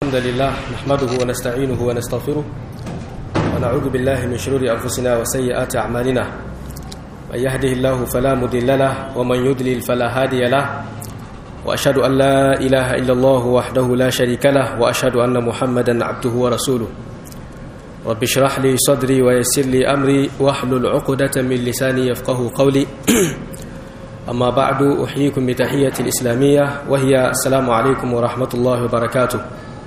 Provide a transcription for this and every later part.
الحمد لله نحمده ونستعينه ونستغفره ونعوذ بالله من شرور أنفسنا وسيئات أعمالنا من يهده الله فلا مضل له ومن يضلل فلا هادي له وأشهد أن لا إله إلا الله وحده لا شريك له وأشهد أن محمدا عبده ورسوله رب اشرح لي صدري ويسر لي أمري واحلل عقدة من لساني يفقه قولي أما بعد أحييكم بتحية الإسلامية وهي السلام عليكم ورحمة الله وبركاته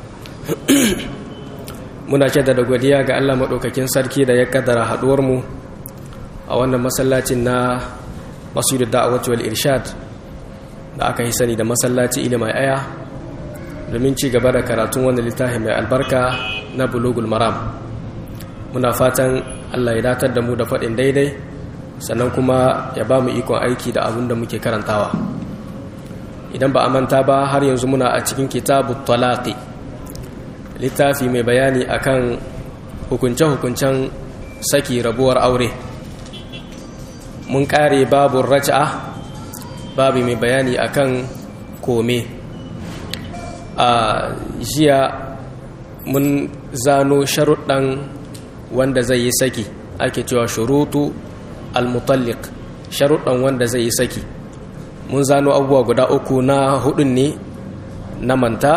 muna jaddada godiya ga Allah maɗaukakin sarki da ya kaddara haɗuwarmu a wannan masallacin na masjidul da'awati wal irshad da aka yi sani da masallaci ilimai aya domin ci gaba da karatun wannan littafi mai albarka na bulugul maram muna fatan Allah ya datar da mu da faɗin daidai sannan kuma ya ba mu ikon aiki da abin da muke karantawa idan ba a manta ba har yanzu muna a cikin kitabu talaqi littafi mai bayani akan hukunce-hukuncen saki rabuwar aure mun kare babu raja'a babu mai bayani akan kome a jiya mun zano sharuɗan wanda zai yi saki ake cewa shurutu al-mutalliq sharuɗan wanda zai yi saki mun zano abubuwa guda uku na hudun ne na manta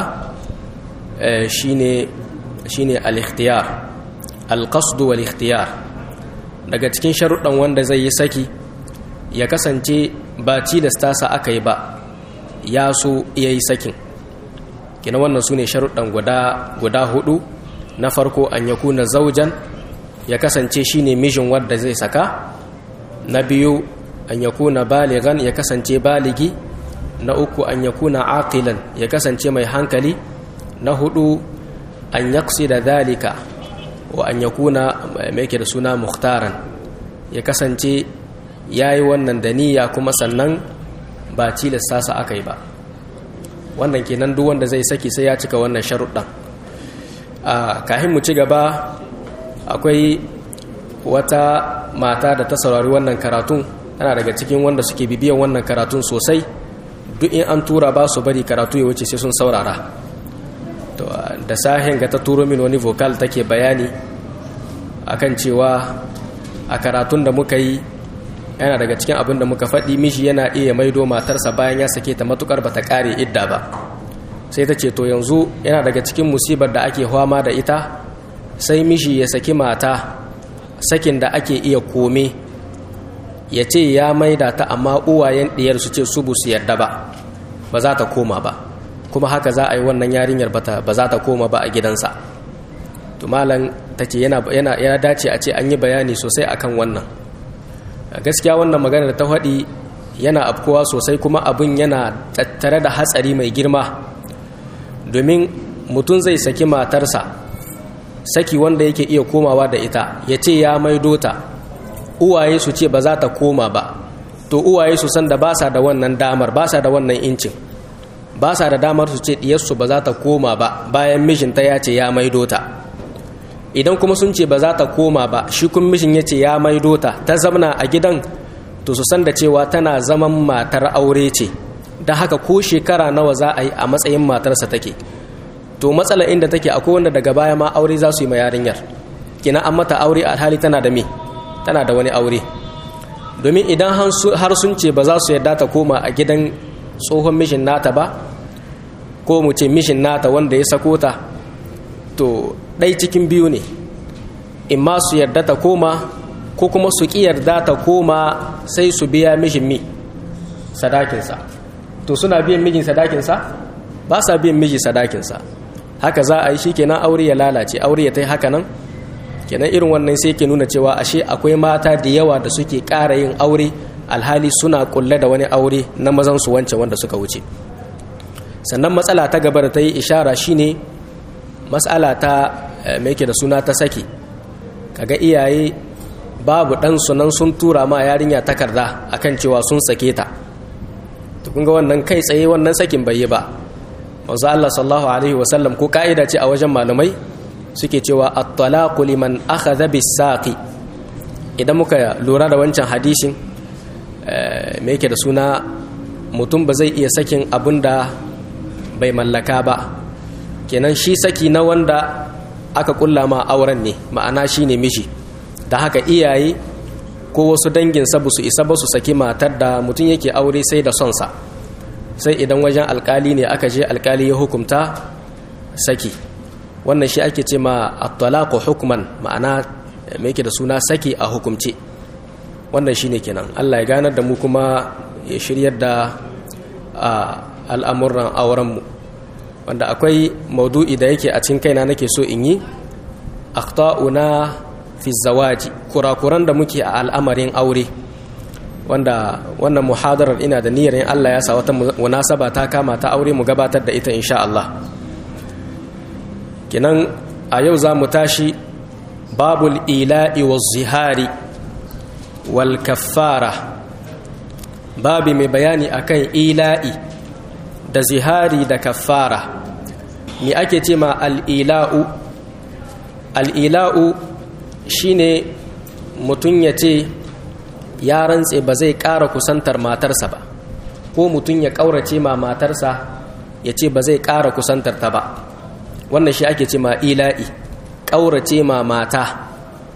shine shine al-ikhtiyar al-qasd wal ikhtiyar daga cikin sharuɗan wanda zai yi saki ya kasance ba tilasta sa aka yi ba ya so iya yi sakin kina wannan su ne sharuɗan guda guda hudu na farko an yakuna zaujan ya kasance shine mijin wanda zai saka na biyu an yakuna baligan ya kasance baligi na uku an yakuna aqilan ya kasance mai hankali na hudu an yaksi da dalika wa an yakuna mai da suna muhtaran ya kasance ya yi wannan da niyya kuma sannan ba tilasta sa aka yi ba wannan kenan duk wanda zai saki sai ya cika wannan sharuɗan a kahin mu ci gaba akwai wata mata da ta saurari wannan karatun tana daga cikin wanda suke bibiyan wannan karatun sosai duk in an tura ba su bari karatu ya wuce sai sun saurara to da sahin ga ta turo min wani vocal take bayani akan cewa a karatun da muka yi yana daga cikin abin da muka faɗi mishi yana iya maido matarsa bayan ya sake ta matukar bata kare idda ba sai ta ce to yanzu yana daga cikin musibar da ake hwama da ita sai mishi ya saki mata sakin da ake iya kome ya ce ya maida ta amma uwayen ɗiyar su ce su bu su yarda ba ba za ta koma ba kuma haka za a yi wannan yarinyar ba za ta koma ba a gidansa to malam ta ce yana dace a ce an yi bayani sosai akan wannan gaskiya wannan magana da ta faɗi yana afkowa sosai kuma abin yana tattare da hatsari mai girma domin mutum zai saki matarsa saki wanda yake iya komawa da ita ya ce ya maido ta uwaye su ce ba za ta koma ba to uwaye su san da ba sa da wannan damar ba sa da wannan incin ba sa da damar su ce diyarsu ba za ta koma ba bayan mijinta ya ce ya maido ta idan kuma sun ce ba za ta koma ba shi kun mijin ya ce ya maido ta ta zamana a gidan to su san da cewa tana zaman matar aure ce da haka ko shekara nawa za a yi a matsayin matarsa take to matsala inda take akwai wanda daga baya ma aure za su yi ma yarinyar kina an mata aure alhali tana da me tana da wani aure domin idan har sun ce ba za su yarda ta koma a gidan tsohon mishin nata ba ko mu ce mishin nata wanda ya sako ta to ɗai cikin biyu ne in ma su yarda ta koma ko kuma su ƙi yarda ta koma sai su biya mishin mi sadakinsa to suna biyan mijin sadakinsa ba sa biyan miji sadakinsa haka za a yi shi kenan aure ya lalace aure ya ta yi haka nan kenan irin wannan sai ke nuna cewa ashe akwai mata da yawa da suke ƙara yin aure alhali suna kulle da wani aure na mazan su wance wanda suka wuce sannan matsala ta gaba da ta yi ishara shine matsala ta mai da suna ta saki kaga iyaye babu ɗan sunan sun tura ma yarinya takarda akan cewa sun sake ta to kun ga wannan kai tsaye wannan sakin bai yi ba manzo Allah sallallahu alaihi wasallam ko ka'ida ce a wajen malamai suke cewa at-talaqu liman akhadha bis-saqi idan muka lura da wancan hadisin me yake da suna mutum ba zai iya sakin abin da bai mallaka ba kenan shi saki na wanda aka kulla ma auren ne ma'ana shi ne miji da haka iyaye ko wasu danginsa ba su isa ba su saki matar da mutum yake aure sai da sonsa sai idan wajen alkali ne aka je alkali ya hukumta saki wannan shi ake ce ma at-talaqu hukman ma'ana me yake da suna saki a hukumce wannan shine kenan Allah ya ganar da mu kuma ya shiryar da al'amuran auren mu wanda akwai maudu'i da yake a cikin kaina nake so in yi akhta'una fi zawaji kurakuran da muke a al'amarin aure wanda wannan muhadarar ina da niyyar in Allah ya sa wata munasaba ta kama ta aure mu gabatar da ita insha Allah kinan a yau za mu tashi babul ila'i wa zihari wal kaffara babi mai bayani akan ila'i da zihari da kaffara me ake ce ma al'ila'u al'ila'u shine mutum ya ce ya rantse ba zai ƙara kusantar matarsa ba ko mutum ya ƙaurace ma matarsa ya ce ba zai ƙara kusantar ta ba wannan shi ake ce ma ila'i ƙaurace ma mata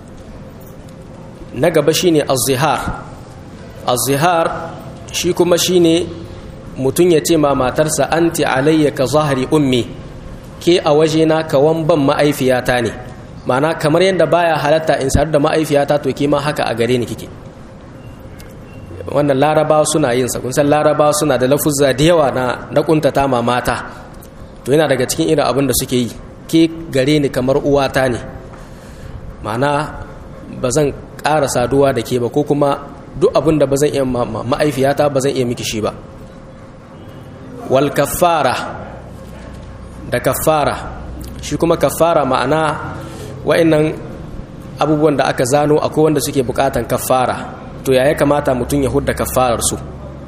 na gaba shine az-zihar az-zihar shi kuma shine mutum ya ce ma matarsa anti alayya ka zahari ummi ke a wajena ka wamban ma'aifiyata ne ma'ana kamar yadda baya halatta in sadu da ma'aifiyata to ke ma haka a gare ni kike wannan larabawa suna yin sa kun san larabawa suna da lafuzza da yawa na na kuntata ma mata to yana daga cikin irin abin da suke yi ke gare ni kamar uwata ne ma'ana ba zan ƙara saduwa da ke ba ko kuma duk abin da ba zan iya ma'aifiyata ba zan iya miki shi ba wal kaffara da kaffara shi kuma kaffara ma'ana wa'annan abubuwan da aka zano akwai wanda suke bukatan kaffara to ya kamata mutum ya hudda kaffarar su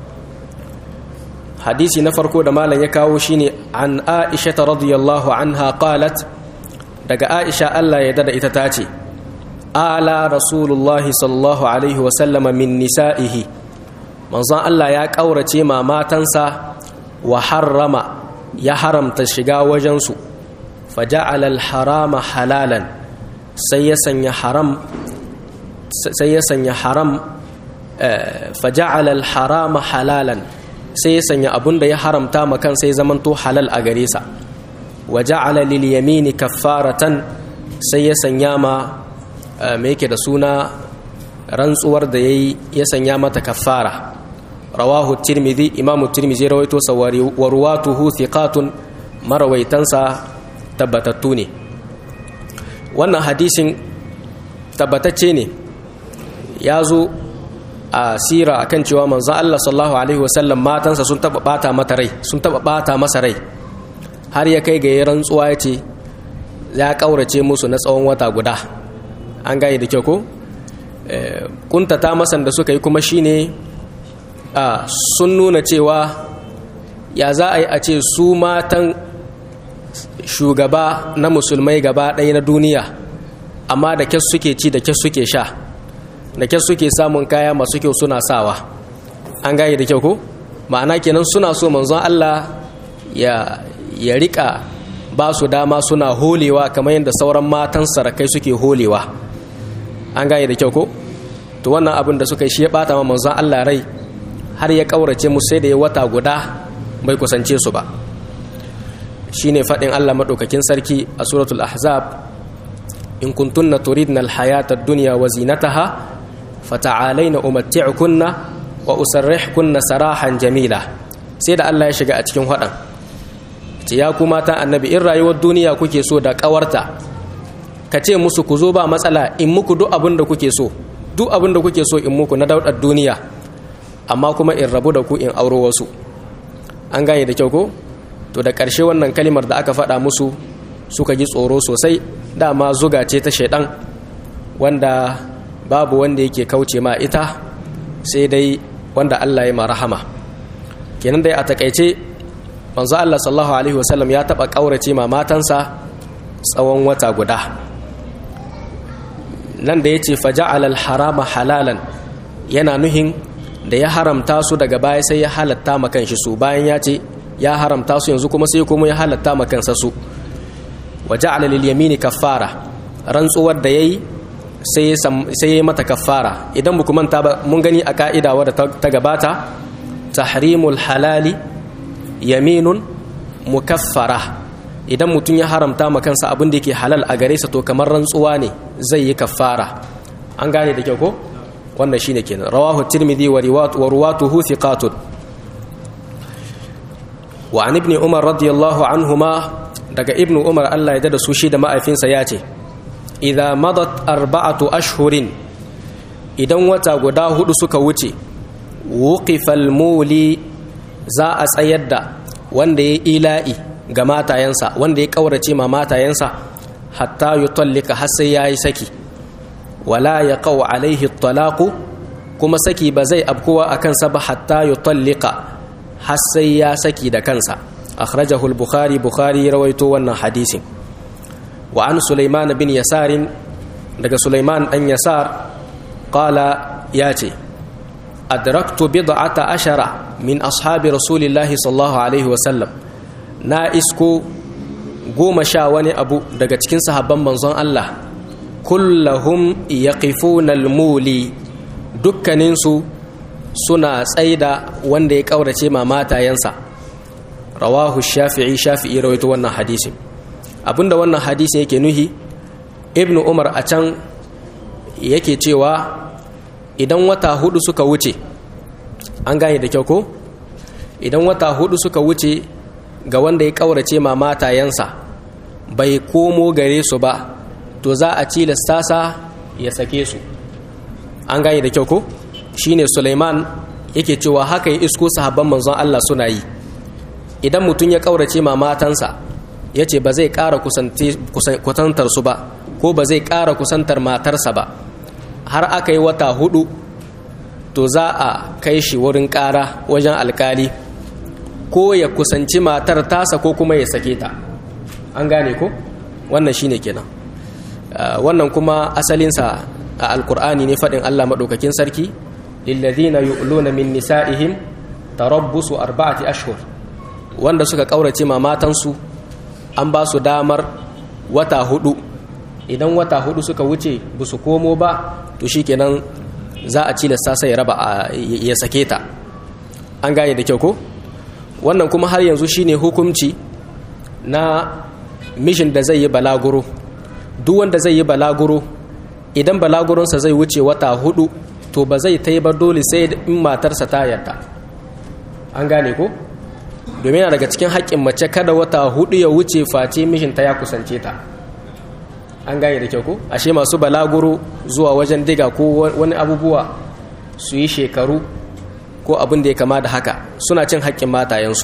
hadisi na farko da malam ya kawo shine an aisha ta radiyallahu anha qalat daga aisha Allah ya dada ita tace ala rasulullah sallallahu alaihi wa sallama min nisa'ihi manzon Allah ya kaurace ma matansa wa harrama ya haramta shiga wajensu faja'ala al-harama halalan sai ya sanya haram sai ya sanya haram faja'ala al-harama halalan sai ya sanya abunda ya haramta ma kan sai zamanto halal a gare sa waja'ala lil yamini kaffaratan sai ya sanya ma me yake da suna rantsuwar da yayi ya sanya mata kaffara rawahu tirmidhi imamu tirmidhi rawaito sa wa ruwatuhu thiqatun marawaitansa tabbatattu ne wannan hadisin tabbatacce ne ya zo a sira akan cewa manzon Allah sallallahu alaihi wasallam matansa sun taba bata mata rai sun taba bata masa rai har ya kai ga rantsuwa ya ce ya kaurace musu na tsawon wata guda an gane da kyau ko kuntata masan da suka yi kuma shine a sun nuna cewa ya za a yi a ce su matan shugaba na musulmai gaba ɗaya na duniya amma da kyas suke ci da kyas suke sha da kyas suke samun kaya masu kyau suna sawa an gane da kyau ko ma'ana kenan suna so manzon Allah ya ya rika ba su dama suna holewa kamar yadda sauran matan sarakai suke holewa an gane da kyau ko to wannan abin da suka yi shi ya bata ma manzon Allah rai har ya kaurace mu sai da ya wata guda bai kusance su ba shine fadin Allah madaukakin sarki a suratul ahzab in kuntunna turidna alhayata ad-dunya wa zinataha fata'alaina umatti'kunna wa usarrihkunna sarahan jamila sai da Allah ya shiga a cikin hadan ce ya ku mata annabi in rayuwar duniya kuke so da kawarta ka ce musu ku zo ba matsala in muku duk abin da kuke so duk abin da kuke so in muku na daudar duniya amma kuma in rabu da ku in auro wasu an gane da kyau ko to da ƙarshe wannan kalimar da aka faɗa musu suka ji tsoro sosai dama zuga ce ta shaidan wanda babu wanda yake kauce ma ita sai dai wanda Allah ya marahama kenan dai a takaice manzo Allah sallallahu alaihi wasallam ya taba kaurace ma matansa tsawon wata guda nan da yace faja'ala al-harama halalan yana nuhin da ya haramta su daga baya sai ya halatta ma kanshi su bayan ya ce ya haramta su yanzu kuma sai kuma ya halatta ma kansa su wa ja'ala lil yamini kaffara rantsuwar da yayi sai sai yayi mata kaffara idan muku manta ba mun gani a ka'ida wadda ta gabata tahrimul halali yaminun mukaffara idan mutum ya haramta ma kansa abin da yake halal a gare sa to kamar rantsuwa ne zai yi kaffara an gane da kyau ko wannan shine kenan rawahu tirmidhi wa riwayat wa ruwatuhu thiqatun wa an ibn umar radiyallahu anhuma daga ibn umar Allah ya da su shi da ma'aifinsa ya ce idza madat arba'atu ashhurin idan wata guda hudu suka wuce wuqifal muli za a tsayar da wanda ya ila'i ga matayensa wanda ya kaurace ma matayensa hatta yutallika har sai yayi saki wala yaqau alaihi talaqu kuma saki ba zai abkuwa akan sa ba hatta yutallika har sai ya saki da kansa akhrajahu al-bukhari bukhari rawaito wannan hadisin wa an sulaiman bin yasarin daga sulaiman dan yasar qala yace adraktu bid'ata ashara min ashabi rasulillahi sallallahu alaihi wa sallam na isko goma sha wani abu daga cikin sahabban manzon Allah kullahum yaqifuna al-muli dukkaninsu suna tsaida wanda ya kaurace ma matayensa rawahu shafi'i shafi'i rawaito wannan hadisin abinda wannan hadisin yake nuhi ibn umar a can yake cewa idan wata hudu suka wuce an gane da kyau ko idan wata hudu suka wuce ga wanda ya kaurace ma matayensa bai komo gare su ba to za a cilasta sa ya sake su an gane da kyau ko shine Sulaiman yake cewa haka ya isko sahabban manzon Allah suna yi idan mutum ya kaurace ma matansa ya ce ba zai ƙara kusantar su ba ko ba zai ƙara kusantar matarsa ba har aka yi wata hudu to za a kai shi wurin ƙara wajen alkali ko ya kusanci matar tasa ko kuma ya sake ta an gane ko wannan shine kenan wannan kuma asalinsa a alkur'ani ne faɗin allah maɗaukakin sarki lillazina yu'luna min nisa'ihim tarabbusu arba'ati ashhur wanda suka kaurace ma matansu an ba su damar wata hudu idan wata hudu suka wuce ba su komo ba to shikenan za a cilasta sai raba ya sake ta an gane da kyau ko wannan kuma har yanzu shine hukunci na mishin da zai yi balaguro duk wanda zai yi balaguro idan balaguronsa zai wuce wata hudu to ba zai ta yi ba dole sai in matarsa ta yarda an gane ko domin daga cikin haƙƙin mace kada wata hudu ya wuce face mishinta ya kusance ta an gane da kyau ko ashe masu balaguro zuwa wajen diga ko wani abubuwa su yi shekaru ko abin da ya kama da haka suna cin haƙƙin matayensu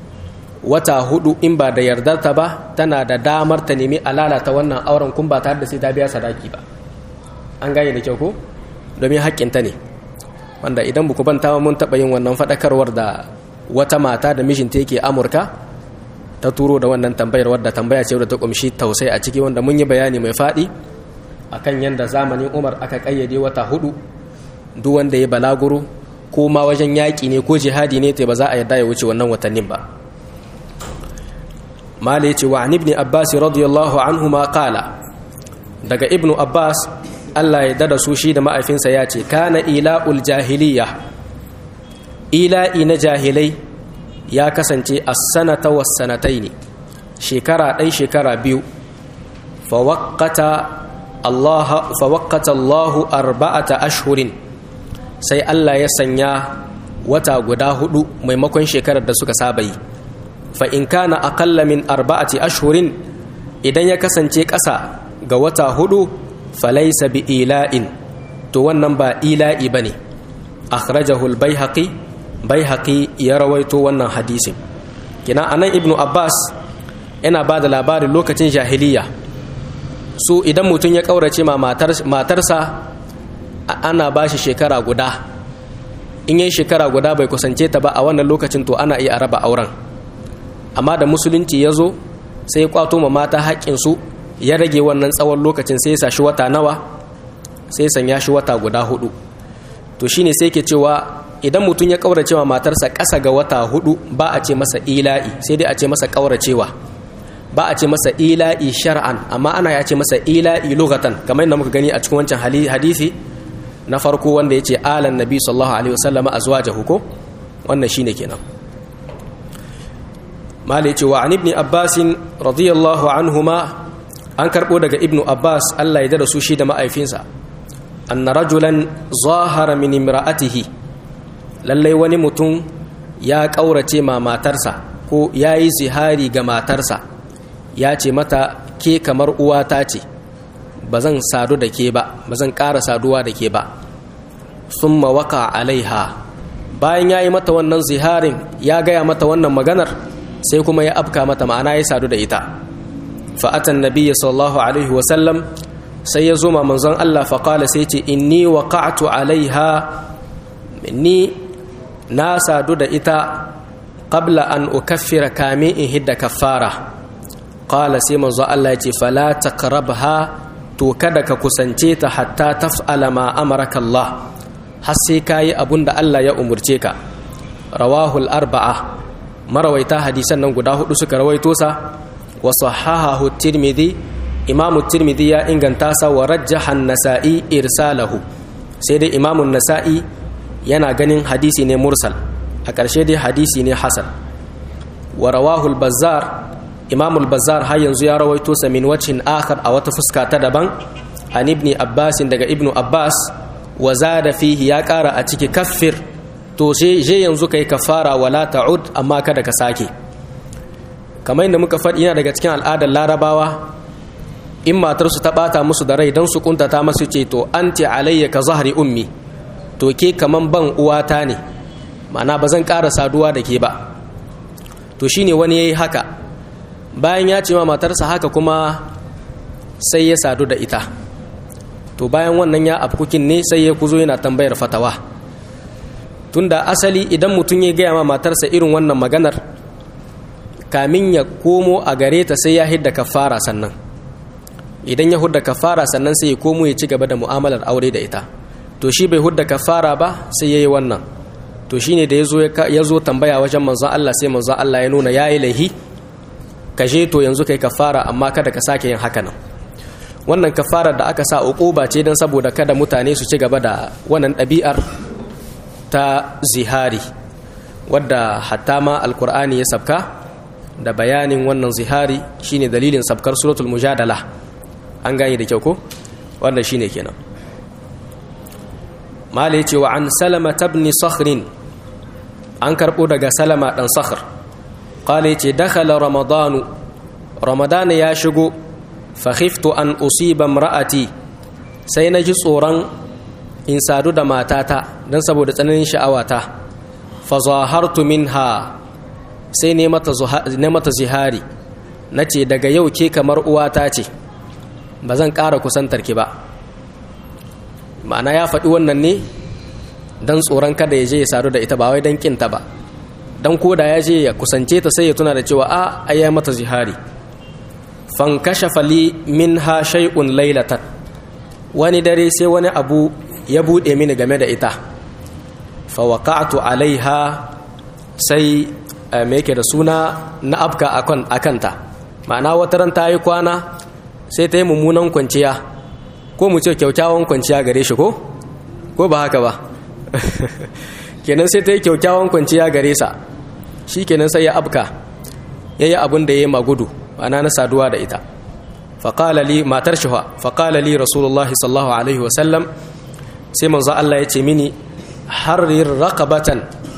wata hudu in ba da yardarta ba tana da damar ta nemi a lalata wannan auren kun ba tare da sai ta biya sadaki ba an gane da kyau ko domin haƙƙinta ne wanda idan buku banta mun taɓa yin wannan faɗakarwar da wata mata da mijinta yake amurka ta turo da wannan tambayar wadda tambaya ce wadda ta ƙumshi tausai a ciki wanda mun yi bayani mai faɗi akan yadda zamanin umar aka ƙayyade wata hudu duk wanda ya balaguro ko ma wajen yaƙi ne ko jihadi ne ta ba za a yarda ya wuce wannan watannin ba mala ya ce wa an ibn abbas radiyallahu anhu ma qala daga ibnu abbas Allah ya dada su shi da ma'aifinsa ya ce kana ila'ul jahiliya ila'i na jahilai ya kasance a sanata was sanatai ne shekara ɗai shekara biyu fawakkata Allahu arba'ata ashhurin sai Allah ya sanya wata guda hudu maimakon shekarar da suka saba yi fa in kana aqalla min arba'ati ashhurin idan ya kasance ƙasa ga wata hudu falaisa bi ila'in to wannan ba ila'i bane akhrajahu al-baihaqi baihaqi ya rawaito wannan hadisin kina anan ibnu abbas yana ba da labarin lokacin jahiliya su idan mutum ya kaurace ma matarsa ana ba shi shekara guda in yi shekara guda bai kusance ta ba a wannan lokacin to ana iya raba auren amma da musulunci ya zo sai kwato ma mata haƙƙinsu ya rage wannan tsawon lokacin sai ya shi wata nawa sai sanya shi wata guda hudu to shine sai ke cewa idan mutum ya kauracewa matarsa ƙasa ga wata hudu ba a ce masa ila'i sai dai a ce masa kauracewa ba a ce masa ila'i shar'an amma ana ya ce masa ila'i lugatan kamar yadda muka gani a cikin wancan hadisi na farko wanda ya ce alan nabi sallallahu alaihi wasallama azwajahu ko wannan shine kenan mala ya ce wa an ibn abbas radiyallahu anhuma an karbo daga ibn abbas Allah ya dada su shi da ma'aifinsa anna rajulan zahara min imra'atihi lallai wani mutum ya kaurace ma matarsa ko yayi zihari ga matarsa ya ce mata ke kamar uwata ce ba zan sadu da ke ba ba zan ƙara saduwa da ke ba sun mawaka alaiha bayan ya yi mata wannan ziharin ya gaya mata wannan maganar sai kuma ya afka mata ma'ana ya sadu da ita fa'atan nabiya sallallahu alaihi wasallam sai ya zo ma manzon Allah faƙala sai ce inni waqa'tu alaiha ni na sadu da ita qabla an ukaffira kame in hidda kaffara qala sai manzo Allah ya ce fala taqrabha to kada ka kusance ta hatta taf'ala ma amaraka Allah har sai kayi abunda Allah ya umurce ka rawahu al-arba'a marawaita hadisan nan guda hudu suka rawaito sa wa sahahahu tirmidhi imamu tirmidhi ya inganta sa wa rajjaha an-nasa'i irsalahu sai dai imamu nasa'i yana ganin hadisi ne mursal a ƙarshe dai hadisi ne hasan wa rawahu al-bazzar imam al-bazzar har yanzu ya rawaito sa min wajhin akhar a wata fuska ta daban an ibn abbas daga ibnu abbas wa zada fihi ya kara a ciki kaffir to je yanzu kai kafara wala ta'ud amma kada ka sake kamar inda muka faɗi yana daga cikin al'adar larabawa in matar su ta bata musu da rai dan su kuntata masu ce to anti alayya ka zahri ummi to ke kaman ban uwata ne ma'ana ba zan ƙara saduwa da ke ba to shine wani yayi haka bayan ya ce ma matarsa haka kuma sai ya sadu da ita to bayan wannan ya afkukin ne sai ya kuzo yana tambayar fatawa tunda asali idan mutum ya gaya ma matarsa irin wannan maganar kamin ya komo a gare ta sai ya hidda kafara sannan idan ya hudda kafara sannan sai ya komo ya ci gaba da mu'amalar aure da ita to shi bai hudda kafara ba sai ya yi wannan to shine da ya zo tambaya wajen manzon Allah sai manzon Allah ya nuna ya yi laihi ka je to yanzu kai kafara amma kada ka sake yin haka nan wannan kafarar da aka sa uquba ce dan saboda kada mutane su ci gaba da wannan ɗabi'ar ta zihari wadda hatta ma alkur'ani ya sabka da bayanin wannan zihari shine dalilin sabkar suratul mujadala an gane da kyau ko wannan shine kenan mala yace wa an salama tabni sakhrin an karbo daga salama dan sakhr qala yace dakhala ramadanu ramadan ya shigo fa khiftu an usiba imra'ati sai na ji tsoron in sadu da matata dan saboda tsananin sha'awata fa zahartu minha sai ne mata zihari na ce daga yau ke kamar uwata ce ba zan ƙara kusantar ki ba ma'ana ya faɗi wannan ne don tsoron kada ya je ya sadu da ita ba wai don kinta ba don koda ya je ya kusance ta sai ya tuna da cewa a ayyai mata zihari fankasha fali min ha shay'un lailatan wani dare sai wani abu ya buɗe mini game da ita fa waqa'tu alaiha sai mai yake da suna na afka a kanta ma'ana wata ran ta yi kwana sai ta yi mummunan kwanciya ko mu ce kyaukyawan kwanciya gare shi ko ko ba haka ba kenan sai ta yi kyaukyawan kwanciya gare sa shi kenan sai ya afka ya yi abin da ya yi magudu ma'ana na saduwa da ita faƙalali matar shi faƙalali rasulullah sallallahu alaihi wasallam sai manzo Allah ya ce mini harir raqabatan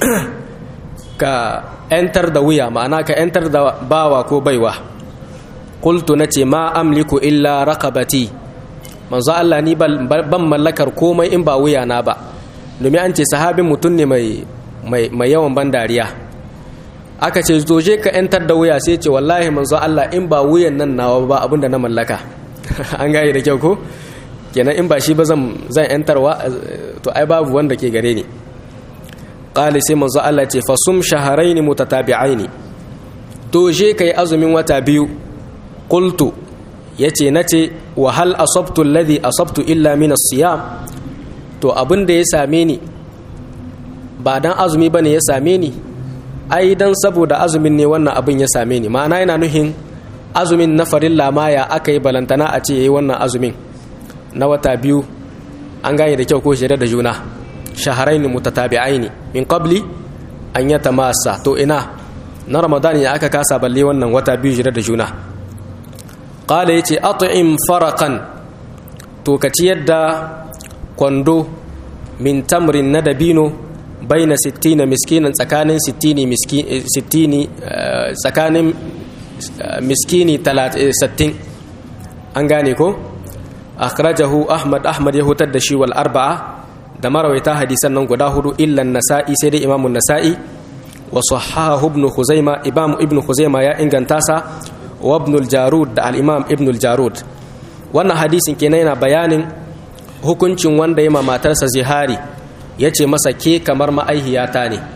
ka ‘yantar da wuya ma'ana ka ‘yantar da bawa ko baiwa kultu na ce ma amliku illa rakabati manzo Allah ni ban mallakar komai in ba wuya na ba domin an ce sahabin mutum ne mai yawan ban dariya aka ce zoje ka ‘yantar da wuya sai ce wallahi manzo Allah in ba wuyan nan nawa ba abinda na mallaka an gaya da kyau ko kenan in ba shi ba zan ‘yantarwa to ai babu wanda ke gare ni ƙali sai manzo Allah ce fasum shaharaini mutatabi'aini to je kai azumin wata biyu qultu yace nace wa hal asabtu alladhi asabtu illa min as-siyam to abin da ya same ni ba dan azumi bane ya same ni ai dan saboda azumin ne wannan abin ya same ni ma'ana yana nuhin azumin na farilla ma ya aka yi balantana a ce yayi wannan azumin na wata biyu an gane da kyau ko shirya da juna shaharaini mutatabi'aini min qabli an yatamassa to ina na ramadan ya aka kasa balle wannan wata biyu shirya da juna qala yace at'im faraqan to ka ciyar da kwando min tamrin na dabino baina 60 miskinan tsakanin 60 miskini 60 tsakanin miskini 60 an gane ko akhrajahu ahmad ahmad ya hutar da shi wal arba'a da marawaita hadisan nan guda hudu illa nasa'i sai dai imamun nasa'i wa sahahu ibn khuzaima imam ibn khuzaima ya inganta sa wa ibn al-jarud da al-imam ibn al-jarud wannan hadisin kenan yana bayanin hukuncin wanda ya matarsa zihari ya ce masa ke kamar ma'aihiyata ne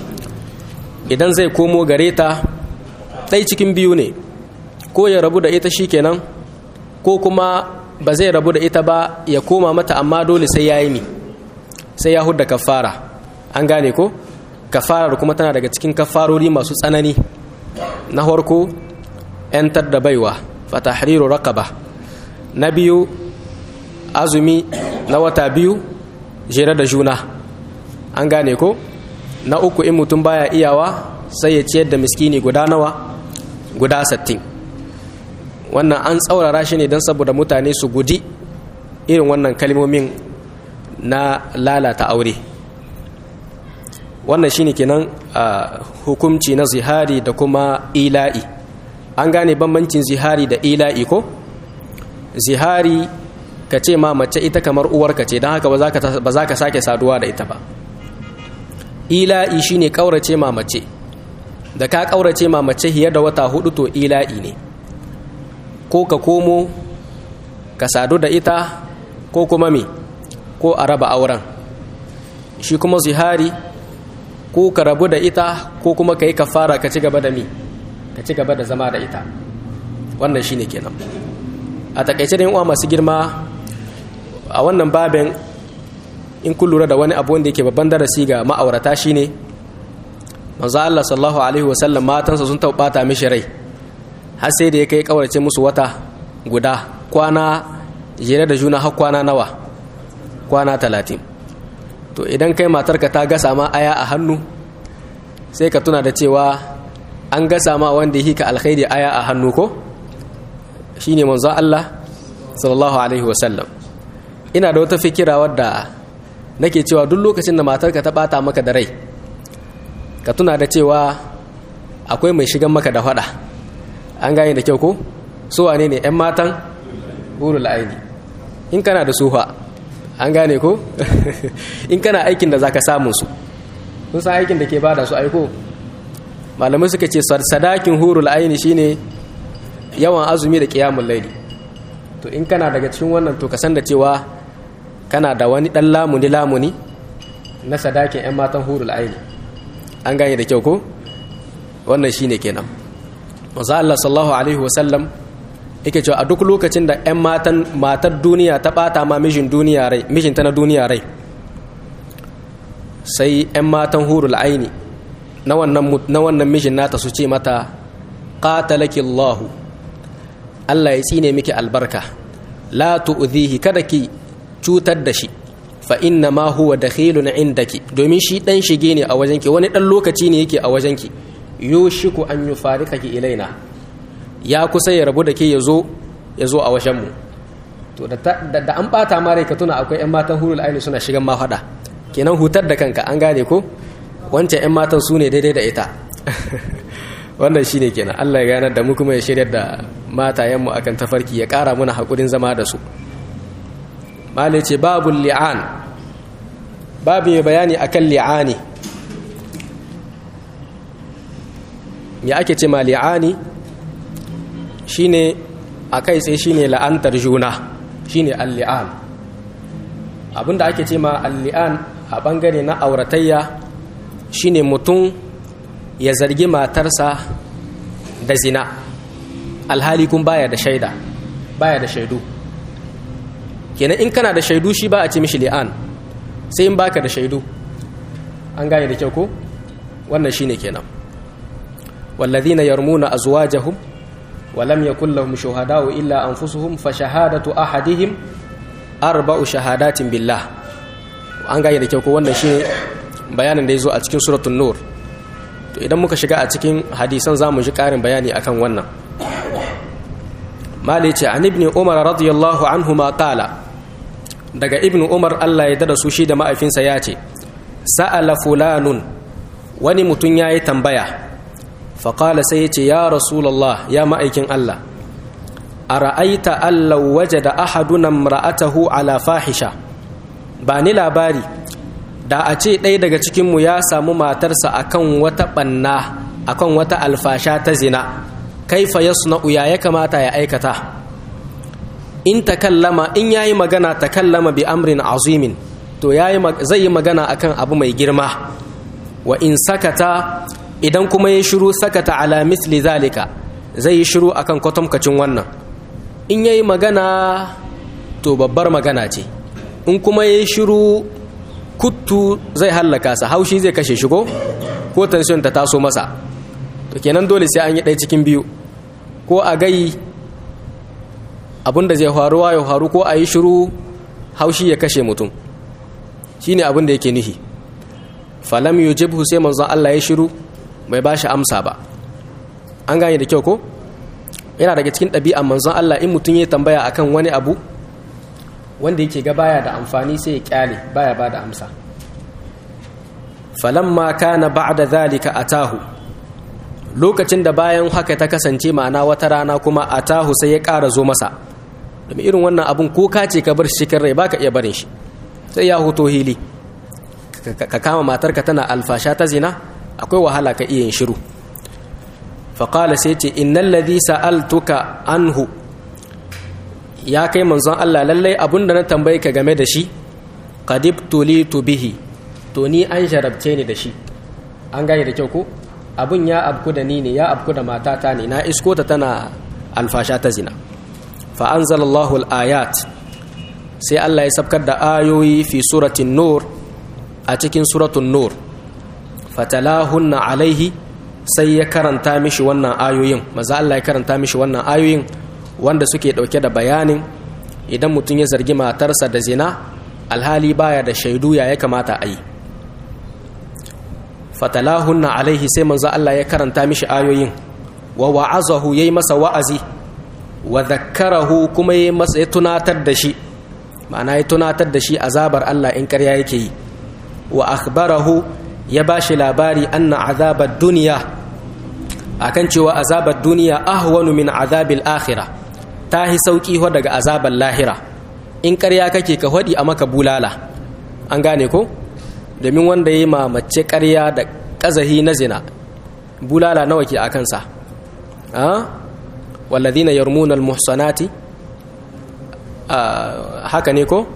idan zai komo gare ta ɗai cikin biyu ne ko ya rabu da ita shikenan ko kuma ba zai rabu da ita ba ya koma mata amma dole sai ya yi mi sai ya hudda kafara an gane ko kafarar kuma tana daga cikin kafarori masu tsanani na farko 'yantar da baiwa fatahriru raqaba na biyu azumi na wata biyu jere da juna an gane ko na uku in mutum baya iyawa sai ya ciyar da miskini guda nawa guda sattin wannan an tsaurara shi ne don saboda mutane su guji irin wannan kalmomin na lalata aure wannan shine kenan a hukumci na zihari da kuma ila'i an gane bambancin zihari da ila'i ko zihari ka ce ma mace ita kamar uwarka ce don haka ba za ka sake saduwa da ita ba ila'i shine kaurace ma mace da ka kaurace ma mace hiyar da wata hudu to ila'i ne ko ka komo ka sadu da ita ko kuma me ko a raba auren shi kuma zihari ko ka rabu da ita ko kuma ka yi kafara ka ci gaba da mi ka ci gaba da zama da ita wannan shine kenan a takaice da uwa masu girma a wannan babin in kun lura da wani abu wanda yake babban darasi ga ma'aurata shine manzo Allah sallallahu alaihi wasallam matansa sun taubata mishi rai har sai da ya kai kawarce musu wata guda kwana jere da juna har kwana nawa kwana talatin to idan kai matarka ta gasa ma aya a hannu sai ka tuna da cewa an gasa ma wanda yake alkhairi aya a hannu ko shine manzo Allah sallallahu alaihi wasallam ina da wata fikira wadda nake cewa duk lokacin da matarka ta bata maka da rai ka tuna da cewa akwai mai shigan maka da fada an gane da kyau ko su wane ne 'yan matan hurul aini in kana da sufa an gane ko in kana aikin da zaka samun su sun san aikin da ke bada su aiko malamai suka ce sadakin hurul aini shine yawan azumi da kiyamun laili to in kana daga cikin wannan to ka san da cewa kana da wani dan lamuni lamuni na sadakin 'yan matan hurul aini an gane da kyau ko wannan shine kenan manzo Allah sallallahu alaihi wasallam yake cewa a duk lokacin da 'yan matan matar duniya ta bata ma mijin duniya rai mijinta na duniya rai sai 'yan matan hurul aini na wannan na wannan mijin nata su ce mata qatalaki Allah Allah ya tsine miki albarka la tu'dhihi kada ki cutar da shi fa inna ma huwa dakhilun indaki domin shi dan shige ne a wajenki wani dan lokaci ne yake a wajenki yushiku an yufarikaki ilaina ya kusa ya rabu da ke yazo yazo a wajenmu to da, da, an bata ma rai ka tuna akwai yan matan hurul aini suna shigan ma fada kenan hutar da kanka an gane ko wancan yan matan su ne daidai da ita wannan shine kenan Allah ya ganar da mu kuma ya shiryar da matayenmu akan tafarki ya kara muna hakurin zama da su malai ce babu li'an babu mai bayani akan li'ani ya ake ce ma li'ani shine a kai tsaye shine la'antar juna shine al-li'an abinda ake ce ma al-li'an a bangare na auratayya shine mutum ya zargi matarsa da zina alhali kun baya da shaida baya da shaidu kenan in kana da shaidu shi ba a ce mishi li'an sai in baka da shaidu an gane da kyau ko wannan shine kenan والذين يرمون أزواجهم ولم يكن لهم شهداء إلا أنفسهم فشهادة أحدهم أربع شهادات بالله an gane da kyau ko wannan shine bayanin da ya zo a cikin suratul nur to idan muka shiga a cikin hadisan za mu ji ƙarin bayani akan wannan mali ce an ibn umar radiyallahu anhu ma qala daga ibn umar Allah ya dada su shi da ma'aifinsa ya ce sa'ala fulanun wani mutum ya yi tambaya faƙala sai ya ce ya rasulallah ya ma'aikin Allah a ra'aita Allah waje da ahadunan ra'atahu ala fahisha ba ni labari da a ce ɗaya daga cikinmu ya samu matarsa akan wata ɓanna akan wata alfasha ta zina kaifa ya suna ya ya kamata ya aikata in takallama in yayi magana takallama bi amrin azimin to zai yi magana akan abu mai girma wa in sakata idan kuma ya shiru sakata ala misli zalika zai yi shiru akan kwatamkacin wannan in yayi magana to babbar magana ce in kuma ya shiru kuttu zai hallaka sa haushi zai kashe shigo ko tension ta taso masa to kenan dole sai an yi ɗaya cikin biyu ko a gai abinda zai faruwa ya faru ko a yi shiru haushi ya kashe mutum shine abin da yake nihi falam yujibhu sai manzon Allah ya shiru bai ba shi amsa ba an gane da kyau ko yana daga cikin ɗabi'an manzon Allah in mutum ya tambaya akan wani abu wanda yake ga baya da amfani sai ya kyale baya ba da amsa falamma kana ba'da zalika atahu lokacin da bayan haka ta kasance ma'ana wata rana kuma atahu sai ya ƙara zo masa domin irin wannan abun ko ka ce ka bar shi cikin rai baka iya barin shi sai ya hoto hili ka kama matarka tana alfasha ta zina akwai wahala ka iya yin shiru faƙala sai ce innan ladhi sa'altuka anhu ya kai manzon Allah lallai abun da na tambaye ka game da shi qadib tulitu bihi to ni an jarabce ni da shi an gane da kyau ko abun ya abku da ni ne ya abku da matata ne na isko ta tana alfasha ta zina fa anzalallahu al-ayat sai Allah ya sabkar da ayoyi fi suratin nur a cikin suratun nur fatalahunna alaihi sai ya karanta mishi wannan ayoyin maza Allah ya karanta mishi wannan ayoyin wanda suke dauke da bayanin idan mutum ya zargi matarsa da zina alhali baya da shaidu ya ya kamata a yi fatalahunna alaihi sai manzo Allah ya karanta mishi ayoyin wa wa'azahu yayi masa wa'azi wa dhakkarahu kuma yayi masa ya tunatar da shi ma'ana ya tunatar da shi azabar Allah in ƙarya yake yi wa akhbarahu ya bashi labari anna azabar duniya akan cewa azabar duniya ahwanu min azabil akhirah ta hi sauki ho daga azabar lahira in ƙarya kake ka hodi a maka bulala an gane ko domin wanda ya yi mace ƙarya da ƙazahi na zina bulala nawa ke a kansa walladina yarmuna almuhsanati haka ne ko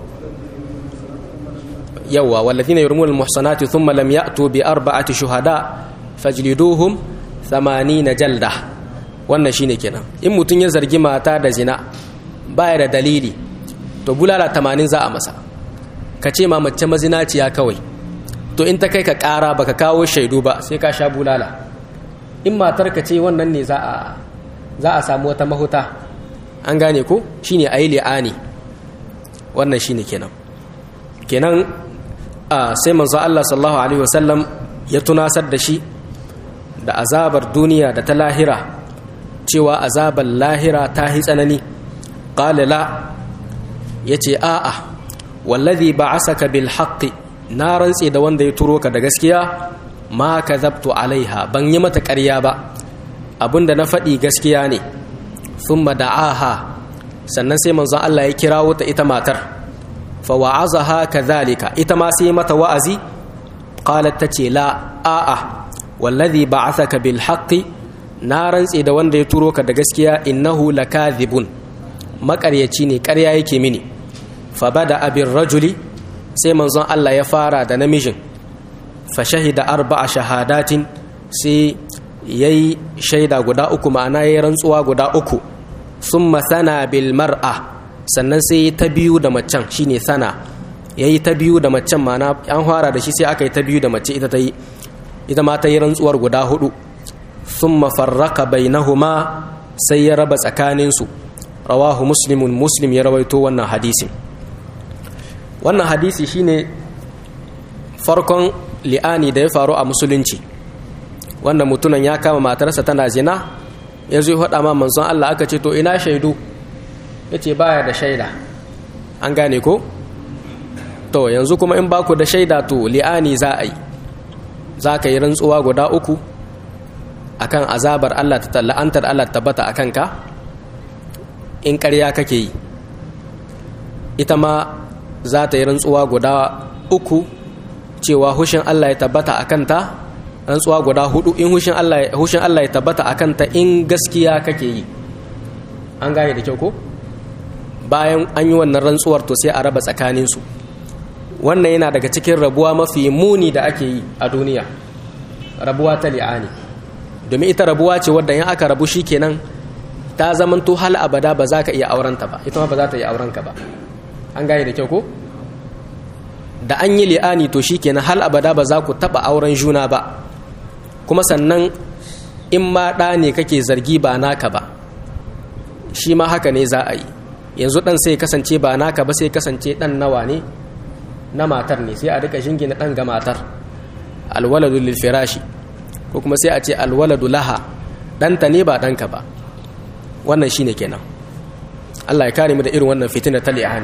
yawa walladina yarmuna almuhsanati thumma lam ya'tu bi arba'ati shuhada fajliduhum 80 jalda wannan shine kenan in mutun ya zargi mata da zina baya da dalili to bulala 80 za a masa ka ce ma mace mazinaciya kawai to in ta kai ka ƙara baka kawo shaidu ba sai ka sha bulala in matar ka ce wannan ne za a za a samu wata mahuta an gane ko shine ayi li'ani wannan shine kenan kenan sai manzo Allah sallallahu alaihi wasallam ya tunasar da shi da azabar duniya da ta lahira cewa azabar lahira ta hi tsanani qala la yace a'a wallazi ba'asaka bil haqqi na rantse da wanda ya turo ka da gaskiya ma kadhabtu alaiha ban yi mata ƙarya ba abinda na faɗi gaskiya ne thumma da'aha sannan sai manzon Allah ya kirawo ta ita matar fa wa'azaha kadhalika ita ma sai mata wa'azi qalat tace la a'a wallazi ba'athaka bil haqqi na rantse da wanda ya turo ka da gaskiya innahu lakadhibun maƙaryaci ne ƙarya yake mini fa bada abin rajuli sai manzon Allah ya fara da namijin fa shahida arba'a shahadatin sai yayi shaida guda uku ma'ana yayi rantsuwa guda uku summa sana bil mar'a sannan sai ta biyu da macen shine sana yayi ta biyu da macen ma'ana an fara da shi sai aka yi ta biyu da mace ita ta yi ita ma ta yi rantsuwar guda hudu summa farraka bainahuma sai ya raba tsakaninsu rawahu muslimun muslim ya rawaito wannan hadisin wannan hadisi shine farkon li'ani da ya faru a musulunci wanda mutunan ya kama matarsa tana zina ya zo faɗa ma manzon Allah aka ce to ina shaidu ya ce baya da shaida an gane ko to yanzu kuma in baku da shaida to li'ani za a yi za ka yi rantsuwa guda uku akan azabar Allah ta la'antar Allah tabbata akan ka in ƙarya kake yi ita ma za ta yi rantsuwa guda uku cewa hushin Allah ya tabbata a kanta rantsuwa guda hudu in hushin Allah ya tabbata a kanta in gaskiya kake yi an gane da kyau ko bayan an yi wannan rantsuwar to sai a raba tsakaninsu wannan yana daga cikin rabuwa mafi muni da ake yi a duniya rabuwa ta li'ani domin ita rabuwa ce wadda in aka rabu shi kenan ta zamanto hal abada ba za ka iya aurenta ba ita ma ba za ta iya aurenka ba an gane da kyau ko da an yi li'ani to shi kenan hal abada ba za ku taɓa auren juna ba kuma sannan in ma ɗa ne kake zargi ba naka ba shi ma haka ne za a yi yanzu ɗan sai kasance ba naka ba sai kasance ɗan nawa ne na matar ne sai a rika shingina ɗan ga matar alwaladu lil firashi ko kuma sai a ce alwaladu laha ɗanta ne ba ɗanka ba wannan shine kenan Allah ya kare mu da irin wannan fitina ta li'ani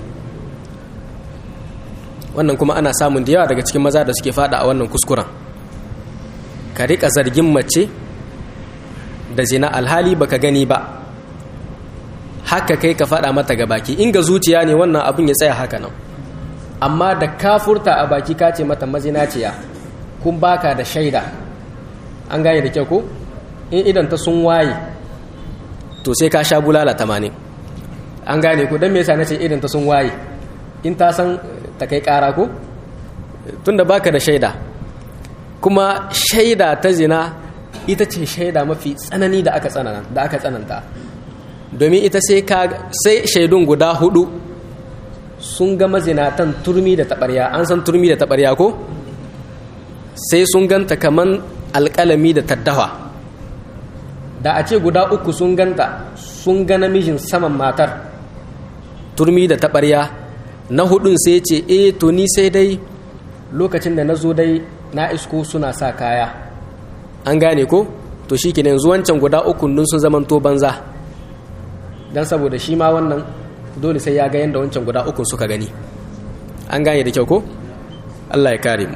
wannan kuma ana samun da yawa daga cikin maza da suke fada a wannan kuskuren ka rika zargin mace da zina alhali baka gani ba haka kai ka fada mata ga baki in ga zuciya ne wannan abin ya tsaya haka nan amma da ka furta a baki ka ce mata mazinaciya kun baka da shaida an gane da kyau ko in idan ta sun waye to sai ka sha bulala tamanin an gane ko don me yasa nace idan ta sun waye in ta san ta kai kara ko tunda baka da shaida kuma shaida ta zina ita ce shaida mafi tsanani da aka tsananta da aka tsananta domin ita sai ka sai shaidun guda hudu sun ga mazinatan turmi da tabarya an san turmi da tabarya ko sai sun ganta kaman alƙalami da taddawa da a ce guda uku sun ganta sun ga namijin saman matar turmi da taɓarya na hudun sai ce e to ni sai dai lokacin da na zo dai na isko suna sa kaya an gane ko to shi ke yanzu wancan guda uku dun sun zamanto banza don saboda shi ma wannan dole sai ya ga yadda wancan guda uku suka gani an gane da kyau ko allah ya kare mu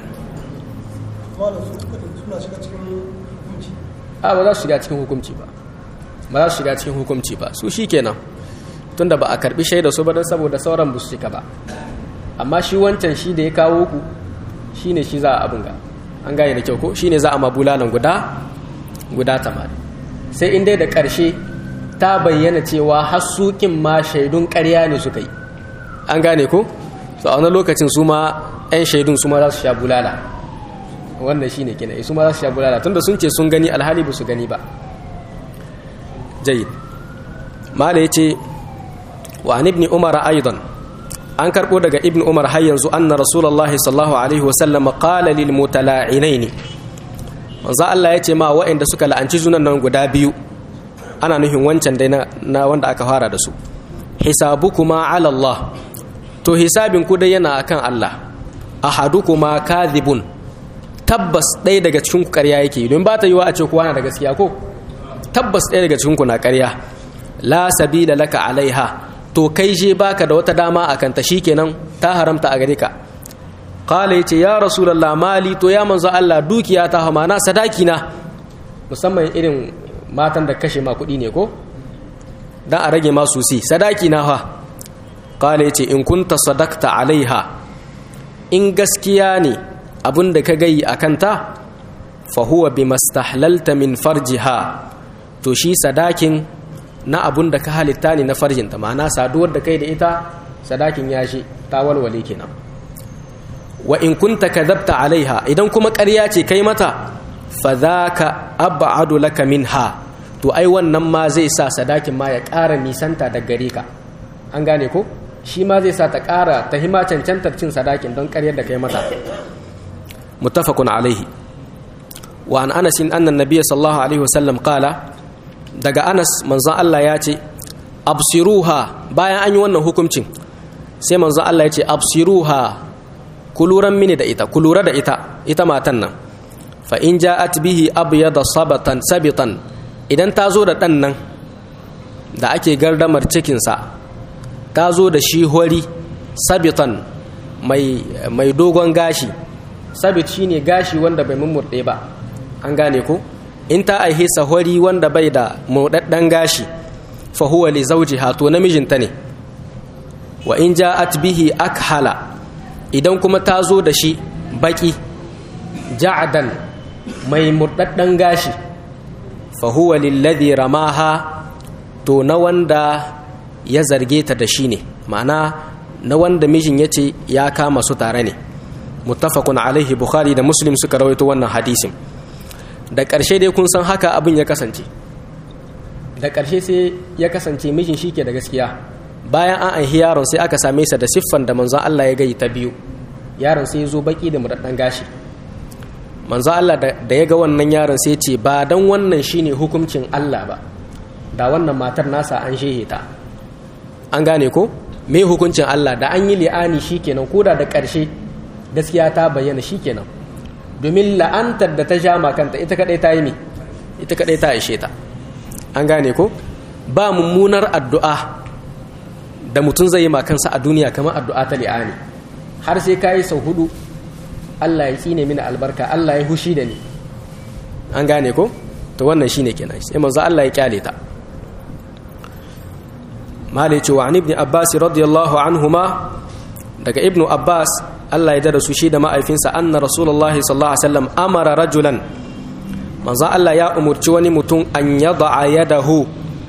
a ba za su shiga cikin hukumci ba ba za su shiga cikin hukumci ba su shi kenan tunda ba a karbi shaida su ba don saboda sauran ba su cika ba amma shi wancan shi da ya kawo ku shi ne shi za a abin ga an gane da kyau ko shi ne za a ma bulalan guda guda tamanin sai in dai da ƙarshe ta bayyana cewa hasukin ma shaidun ƙarya ne suka yi an gane ko so a wani lokacin su ma 'yan shaidun su ma za su sha bulala wannan shi ne kina su ma za su sha bulala tunda sun ce sun gani alhali ba su gani ba jayid mala ya ce wa an ibni umar aidan an karɓo daga ibn umar har yanzu anna rasulullahi sallallahu alaihi wasallam qala lil mutala'inaini manzo Allah ya ce ma waɗanda suka la'anci junan nan guda biyu ana nufin wancan dai na wanda aka fara da su hisabukuma ala Allah to hisabin ku dai yana akan Allah ahadukuma kadhibun tabbas ɗaya daga cikin ku ƙarya yake don ba ta yiwa a ce kowa na da gaskiya ko tabbas ɗaya daga cikin ku na ƙarya la sabila laka alaiha to kai je baka da wata dama a kanta shikenan ta haramta a gare ka qala yace ya rasulullah mali to ya manzo Allah dukiya ta hamana sadaki na musamman irin matan da kashe ma kuɗi ne ko dan a rage ma susi sadaki na fa qala yace in kunta sadakta alaiha in gaskiya ne abin da ka gayi a kanta fahuwa bi mastahlalta min farjiha to shi sadakin na abun da ka halitta ne na farjinta ma'ana saduwar da kai da ita sadakin ya shi ta walwale kenan wa in kunta kadhabta alaiha idan kuma ƙarya ce kai mata fa dhaka ab'adu laka minha to ai wannan ma zai sa sadakin ma ya ƙara nisanta da gare ka an gane ko shi ma zai sa ta ƙara ta hima cancantar cin sadakin don ƙaryar da kai mata متفق عليه وعن أنس أن النبي صلى الله عليه وسلم قال daga anas manzon Allah ya ce absiruha bayan an yi wannan hukuncin sai manzon Allah ya ce absiruha kuluran mini da ita kulura da ita ita matan nan fa in ja'at bihi abyada sabatan sabitan idan ta zo da dan nan da ake gardamar cikin sa ta zo da shi hori sabitan mai mai dogon gashi sabit shine gashi wanda bai mummurde ba an gane ko in ta aihe sahori wanda bai da mudaddan gashi fa huwa li zawjiha to namijinta ne wa in ja'at bihi akhala idan kuma ta zo da shi baki ja'adan mai murdaddan gashi fa huwa lilladhi ramaha to na wanda ya zarge ta da shi ne ma'ana na wanda mijin ya ce ya kama su tare ne muttafaqun alaihi bukhari da muslim suka rawaito wannan hadisin da ƙarshe dai kun san haka abin ya kasance da ƙarshe sai ya kasance mijin shi ke da gaskiya bayan an aihi yaron sai aka same sa da siffan da manzon Allah ya gayi ta biyu yaron sai ya zo baki da murɗan gashi manzon Allah da ya ga wannan yaron sai ce ba dan wannan shine hukuncin Allah ba da wannan matar nasa an shehe ta an gane ko me hukuncin Allah da an yi li'ani shikenan koda da ƙarshe gaskiya ta bayyana shikenan domin la'antar da ta sha makanta ita kadai ta yi me ita kadai ta ishe ta an gane ko ba mummunar addu'a da mutum zai yi makansa a duniya kamar addu'a ta li'ani har sai ka yi sau hudu Allah ya tsine mini albarka Allah ya hushi da ni an gane ko to wannan shine kenan sai manzo Allah ya kyale ta malai ce wa ibn abbas radiyallahu anhuma daga ibnu abbas Allah ya dada su shi da ma'aifinsa anna rasulullahi sallallahu alaihi wasallam amara rajulan manzo Allah ya umurci wani mutum an yada'a yadahu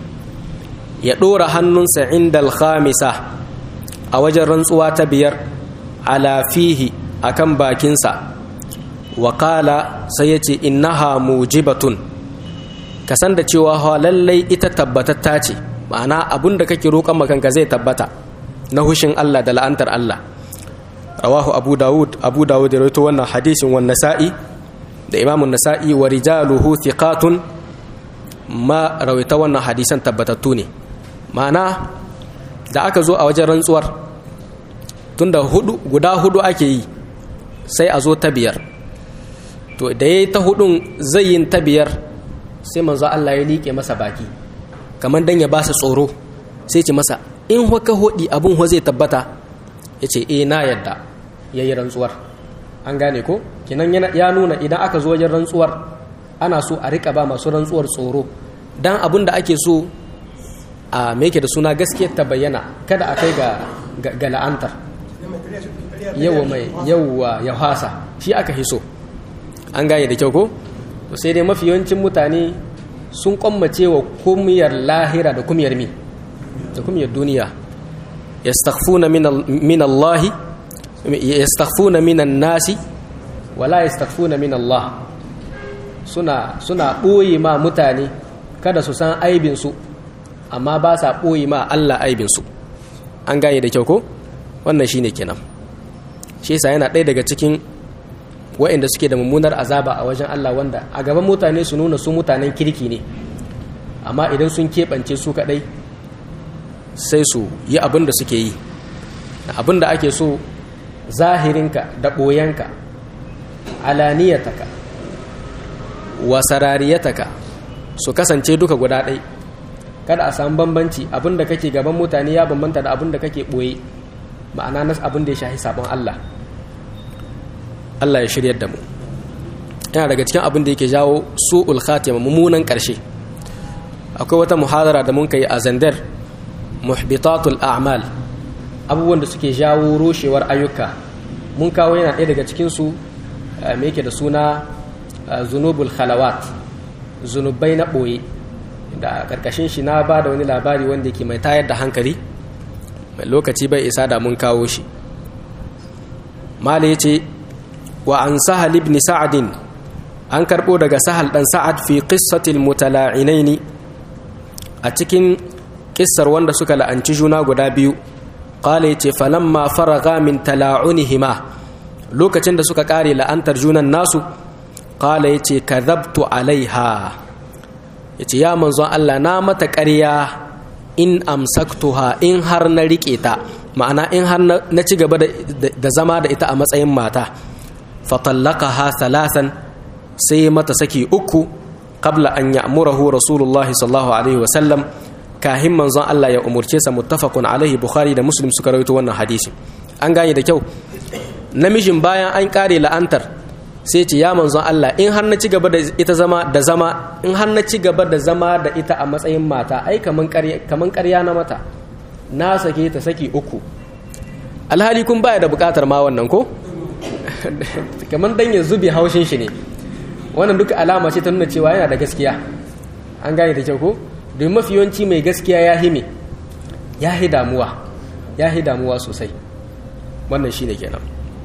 ya dora hannunsa inda al-khamisa a wajen rantsuwa ta biyar ala fihi akan bakinsa wa qala sai yace innaha mujibatun kasan da cewa lallai ita tabbatatta ce ma'ana abun da kake roƙon makanka zai tabbata na hushin Allah da la'antar Allah rawahu abu dawud abu dawud ya rawaito wannan hadisin wan nasa'i da imamun nasa'i wa rijaluhu thiqatun ma rawaita wannan hadisan tabbatattu ne ma'ana da aka zo a wajen rantsuwar tunda hudu guda hudu ake yi sai a zo ta biyar to da yayi ta hudun zai yin ta biyar sai manzo Allah ya liƙe masa baki kamar dan ya ba su tsoro sai ce masa in haka hodi abun ho zai tabbata ya ce eh na yadda ya yi rantsuwar an gane ko kinan ya nuna idan aka zo wajen rantsuwar ana so a rika ba masu rantsuwar tsoro dan abun da ake so a meke da suna gaskiyar ta bayyana kada a kai ga la'antar yawa mai yawa ya hasa shi aka hiso an gane da kyau ko sai dai mafi yawancin mutane sun kwammace wa kumiyar lahira da kumiyar mi da kumiyar duniya yastaghfuna min Allah yastaghfuna min nasi wala yastaghfuna min Allah suna suna boye ma mutane kada su san aibin su amma ba sa boye ma Allah aibin su an gane da kyau ko wannan shine kenan shi yasa yana ɗaya daga cikin waɗanda suke da mummunar azaba a wajen Allah wanda a gaban mutane su nuna su mutanen kirki ne amma idan sun keɓance su kaɗai sai su yi abin da suke yi abin da ake so zahirinka da ɓoyenka alaniyataka wasarariyataka su kasance duka guda ɗai kada a samu bambanci abin da kake gaban mutane ya bambanta da abin da kake ɓoye ma'ana nas abin da ya shahi sabon Allah Allah ya shiryar da mu yana daga cikin abin da yake jawo su'ul khatima mummunan ƙarshe akwai wata muhadara da mun kai a zandar muhbitatul a'mal abubuwan da suke jawo roshewar ayyuka mun kawo yana ɗaya daga cikin su me yake da suna zunubul khalawat zunubai na ɓoye da karkashin shi na ba da wani labari wanda yake mai tayar da hankali mai lokaci bai isa da mun kawo shi mala ya ce wa an sahal ibn sa'adin an karɓo daga sahal ɗan sa'ad fi qissatil mutala'inaini a cikin kissar wanda suka la'anci juna guda biyu qala yace falamma faraga min tala'unihima lokacin da suka kare la'antar junan nasu qala yace kadhabtu alaiha yace ya manzon Allah na mata ƙarya in amsaktuha in har na rike ta ma'ana in har na ci gaba da zama da ita a matsayin mata fatallaqaha thalathan sai mata saki uku qabla an ya'murahu rasulullah sallallahu alaihi wa sallam kahin manzon Allah ya umurce sa muttafaqun alaihi bukhari da muslim suka rawaito wannan hadisi an gane da kyau namijin bayan an kare la'antar sai ce ya manzon Allah in har na ci gaba da ita zama da zama in har na ci gaba da zama da ita a matsayin mata ai kaman ƙarya kaman ƙarya na mata na sake ta saki uku alhali kun baya da bukatar ma wannan ko kaman dan ya zube haushin shi ne wannan duka alama ce ta nuna cewa yana da gaskiya an gane da kyau ko domin mafi yawanci mai gaskiya ya hime ya hi damuwa ya hi damuwa sosai wannan shine kenan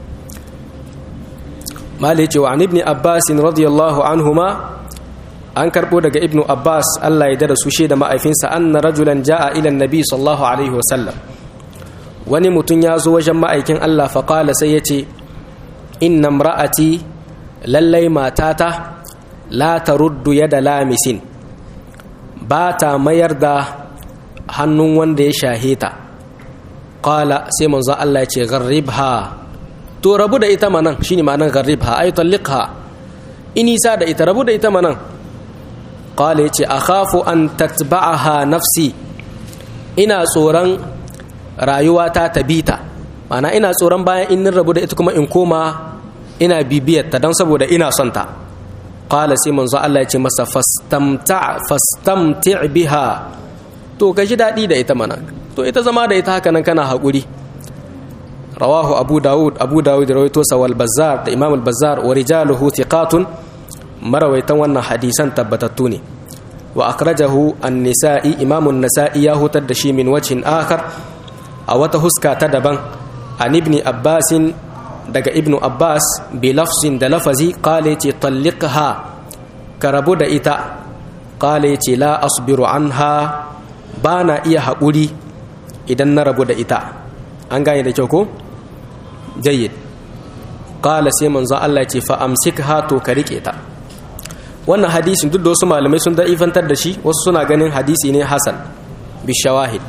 mali ce wa ibn abbas radiyallahu anhuma an karbo daga ibnu abbas Allah ya dada su da ma'aifinsa anna rajulan jaa ila annabi sallallahu alaihi wasallam wani mutum ya zo wajen ma'aikin Allah fa qala sai yace inna imra'ati lallai matata la taruddu yada lamisin ba ta mayar da hannun wanda ya shahe ta qala sai manzo Allah ya ce gharribha to rabu da ita manan shine ma'anar gharribha ay talliqha inisa da ita rabu da ita manan qala yace akhafu an tatba'aha nafsi ina tsoron rayuwata ta bita ma'ana ina tsoron bayan in rabu da ita kuma in koma ina bibiyar ta don saboda ina son ta qala sai manzo Allah yace masa fastamta fastamti biha to ka ji dadi da ita manan to ita zama da ita haka nan kana haƙuri rawahu abu dawud abu dawud rawaito sa wal bazzar da imam al bazzar wa rijaluhu thiqatun marawaitan wannan hadisan tabbatattu ne wa akhrajahu an-nisa'i imam an-nasa'i ya hutar da shi min wajhin akhar a wata huska ta daban an ibn abbas daga ibn abbas bi lafzin da lafazi qala ce talliqha karabu da ita qala ce la asbiru anha bana iya haƙuri idan na rabu da ita an gane da kyau ko jayyid qala sai manzo Allah ce fa amsikha to ka rike ta wannan hadisin duk da wasu malamai sun da'ifantar da shi wasu suna ganin hadisi ne hasan bi shawahid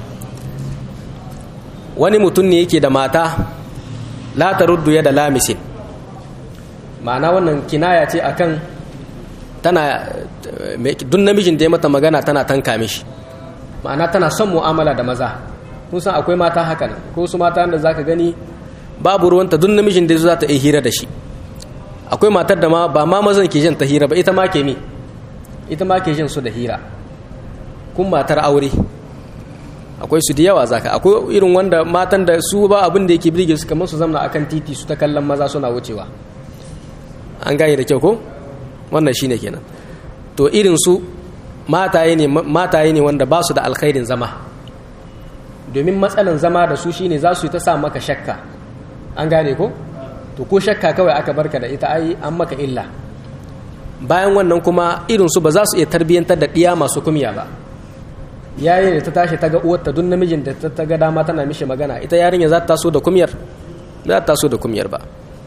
wani mutum ne yake da mata la taruddu yada lamisin ma'ana wannan kinaya ce akan tana duk namijin da ya mata magana tana tanka mishi ma'ana tana son mu'amala da maza kun san akwai mata haka nan ko su mata da zaka gani babu ruwanta duk namijin da za ta yi hira da shi akwai matar da ma ba ma mazan ke jin ta hira ba ita ma ke mi ita ma ke jin su da hira kun matar aure akwai su da yawa zaka akwai irin wanda matan da su ba abin da yake birge su kamar su zamna akan titi su ta kallon maza suna wucewa an gane da kyau ko wannan shine kenan to irin su mataye ne mataye ne wanda ba su da alkhairin zama domin matsalan zama da su shine za su yi ta sa maka shakka an gane ko to ko shakka kawai aka barka da ita ai an maka illa bayan wannan kuma irin su ba za su iya tarbiyyantar da ɗiya masu kumya ba yayin da ta tashi ta ga uwarta duk namijin da ta ga dama tana mishi magana ita yarinya za ta taso da kumyar za ta taso da kumyar ba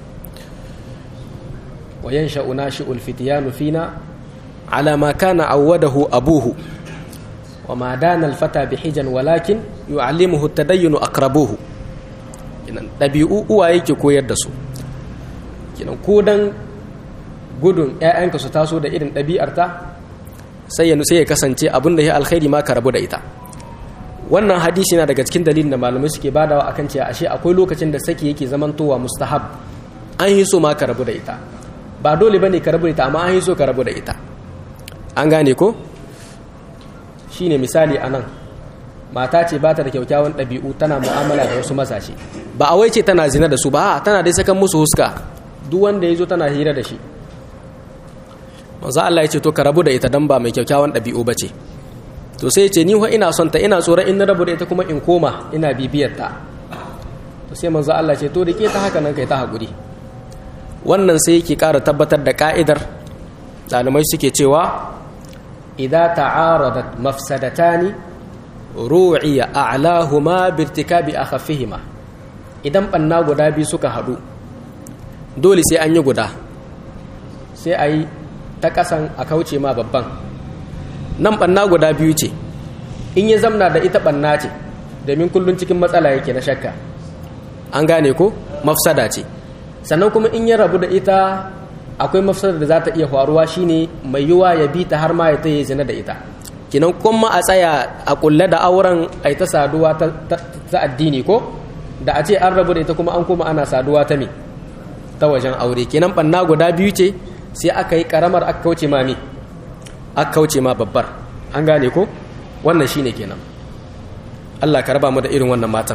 wa yansha'u nashi'ul fityanu fina ala ma kana awwadahu abuhu wa ma dana al-fata bihijan walakin yu'allimuhu at-tadayyun aqrabuhu kinan dabi'u uwaye ke koyar da su kinan ko dan gudun ƴaƴanka su taso da irin ɗabi'arta sai ya sai ya kasance abin da ya alkhairi ma ka rabu da ita wannan hadisi na daga cikin dalilin da malamai suke badawa akan cewa ashe akwai lokacin da saki yake zamantowa mustahab an yi so ma ka rabu da ita ba dole bane ka rabu da ita amma an yi so ka rabu da ita an gane ko shine misali anan mata ce ba ta da kyaukyawan ɗabi'u tana mu'amala da wasu mazaje ba a wai ce tana zina da su ba tana dai sakan musu huska duk wanda ya zo tana hira da shi manzo Allah ya ce to ka rabu da ita dan ba mai kyaukyawan ɗabi'u ba ce to sai ce ni fa ina son ta ina tsoron in na rabu da ita kuma in koma ina bibiyar ta to sai manzo Allah ce to da ke ta haka nan kai ta hakuri wannan sai yake ƙara tabbatar da ka'idar ɗalibai suke cewa idza ta'aradat mafsadatani ru'iya a'lahuma birtikabi akhaffihima idan banna guda biyu suka hadu dole sai an yi guda sai a yi ta ƙasan a kauce ma babban nan ɓanna guda biyu ce in ya zamna da ita ɓanna ce domin kullum cikin matsala yake na shakka an gane ko mafsada ce sannan kuma in ya rabu da ita akwai mafsada da za ta iya faruwa shine mai yiwa ya bi ta har ma ya ta yi zina da ita kinan kuma a tsaya a kulle da auren a ta saduwa ta addini ko da a ce an rabu da ita kuma an kuma ana saduwa ta me ta wajen aure kenan banna guda biyu ce sai aka yi karamar aka kauce ma me aka kauce ma babbar an gane ko wannan shine kenan Allah ka raba mu da irin wannan matan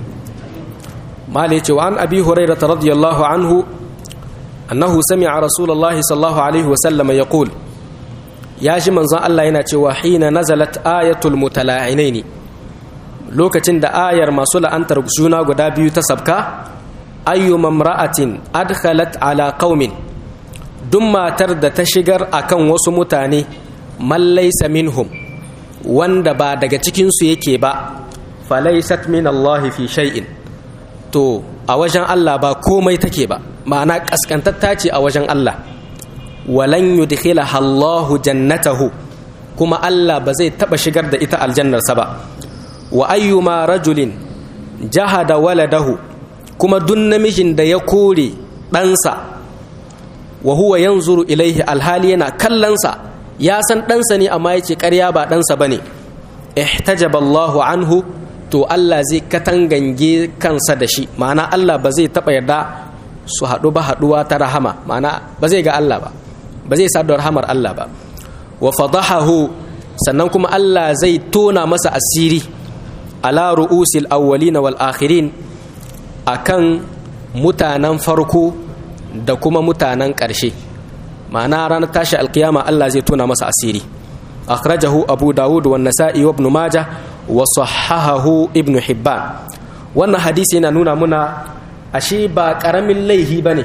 mali ce wa an abi hurairah radiyallahu anhu annahu sami'a rasulullahi sallallahu alaihi wa sallam yaqul ya shi manzon Allah yana cewa hina nazalat ayatul mutala'inaini lokacin da ayar masu la'antar juna guda biyu ta sabka ayyuma imra'atin adkhalat ala qaumin duk matar da ta shigar akan wasu mutane man laysa minhum wanda ba daga cikin su yake ba falaysat min Allah fi shay'in to a wajen Allah ba komai take ba ma'ana kaskantatta ce a wajen Allah walan yudkhilaha Allahu jannatahu kuma Allah ba zai taba shigar da ita aljannarsa ba wa ayyuma rajulin jahada waladahu kuma duk namijin da ya kore ɗansa wa huwa yanzuru ilaihi alhali yana kallonsa ya san ɗansa ne amma yace ƙarya ba ɗansa bane ihtajaba Allahu anhu to Allah zai katangange kansa da shi ma'ana Allah ba zai taba yarda su haɗu ba haɗuwa ta rahama ma'ana ba zai ga Allah ba ba zai sa da rahamar Allah ba wa fadahahu sannan kuma Allah zai tona masa asiri ala ru'usil awwalin wal akhirin akan mutanen farko da kuma mutanen ƙarshe ma'ana ranar tashi alkiyama Allah zai tona masa asiri akhrajahu abu dawud wa nasa'i wa ibn majah wa sahahahu ibn hibban wannan hadisi yana nuna muna ashe ba karamin laihi bane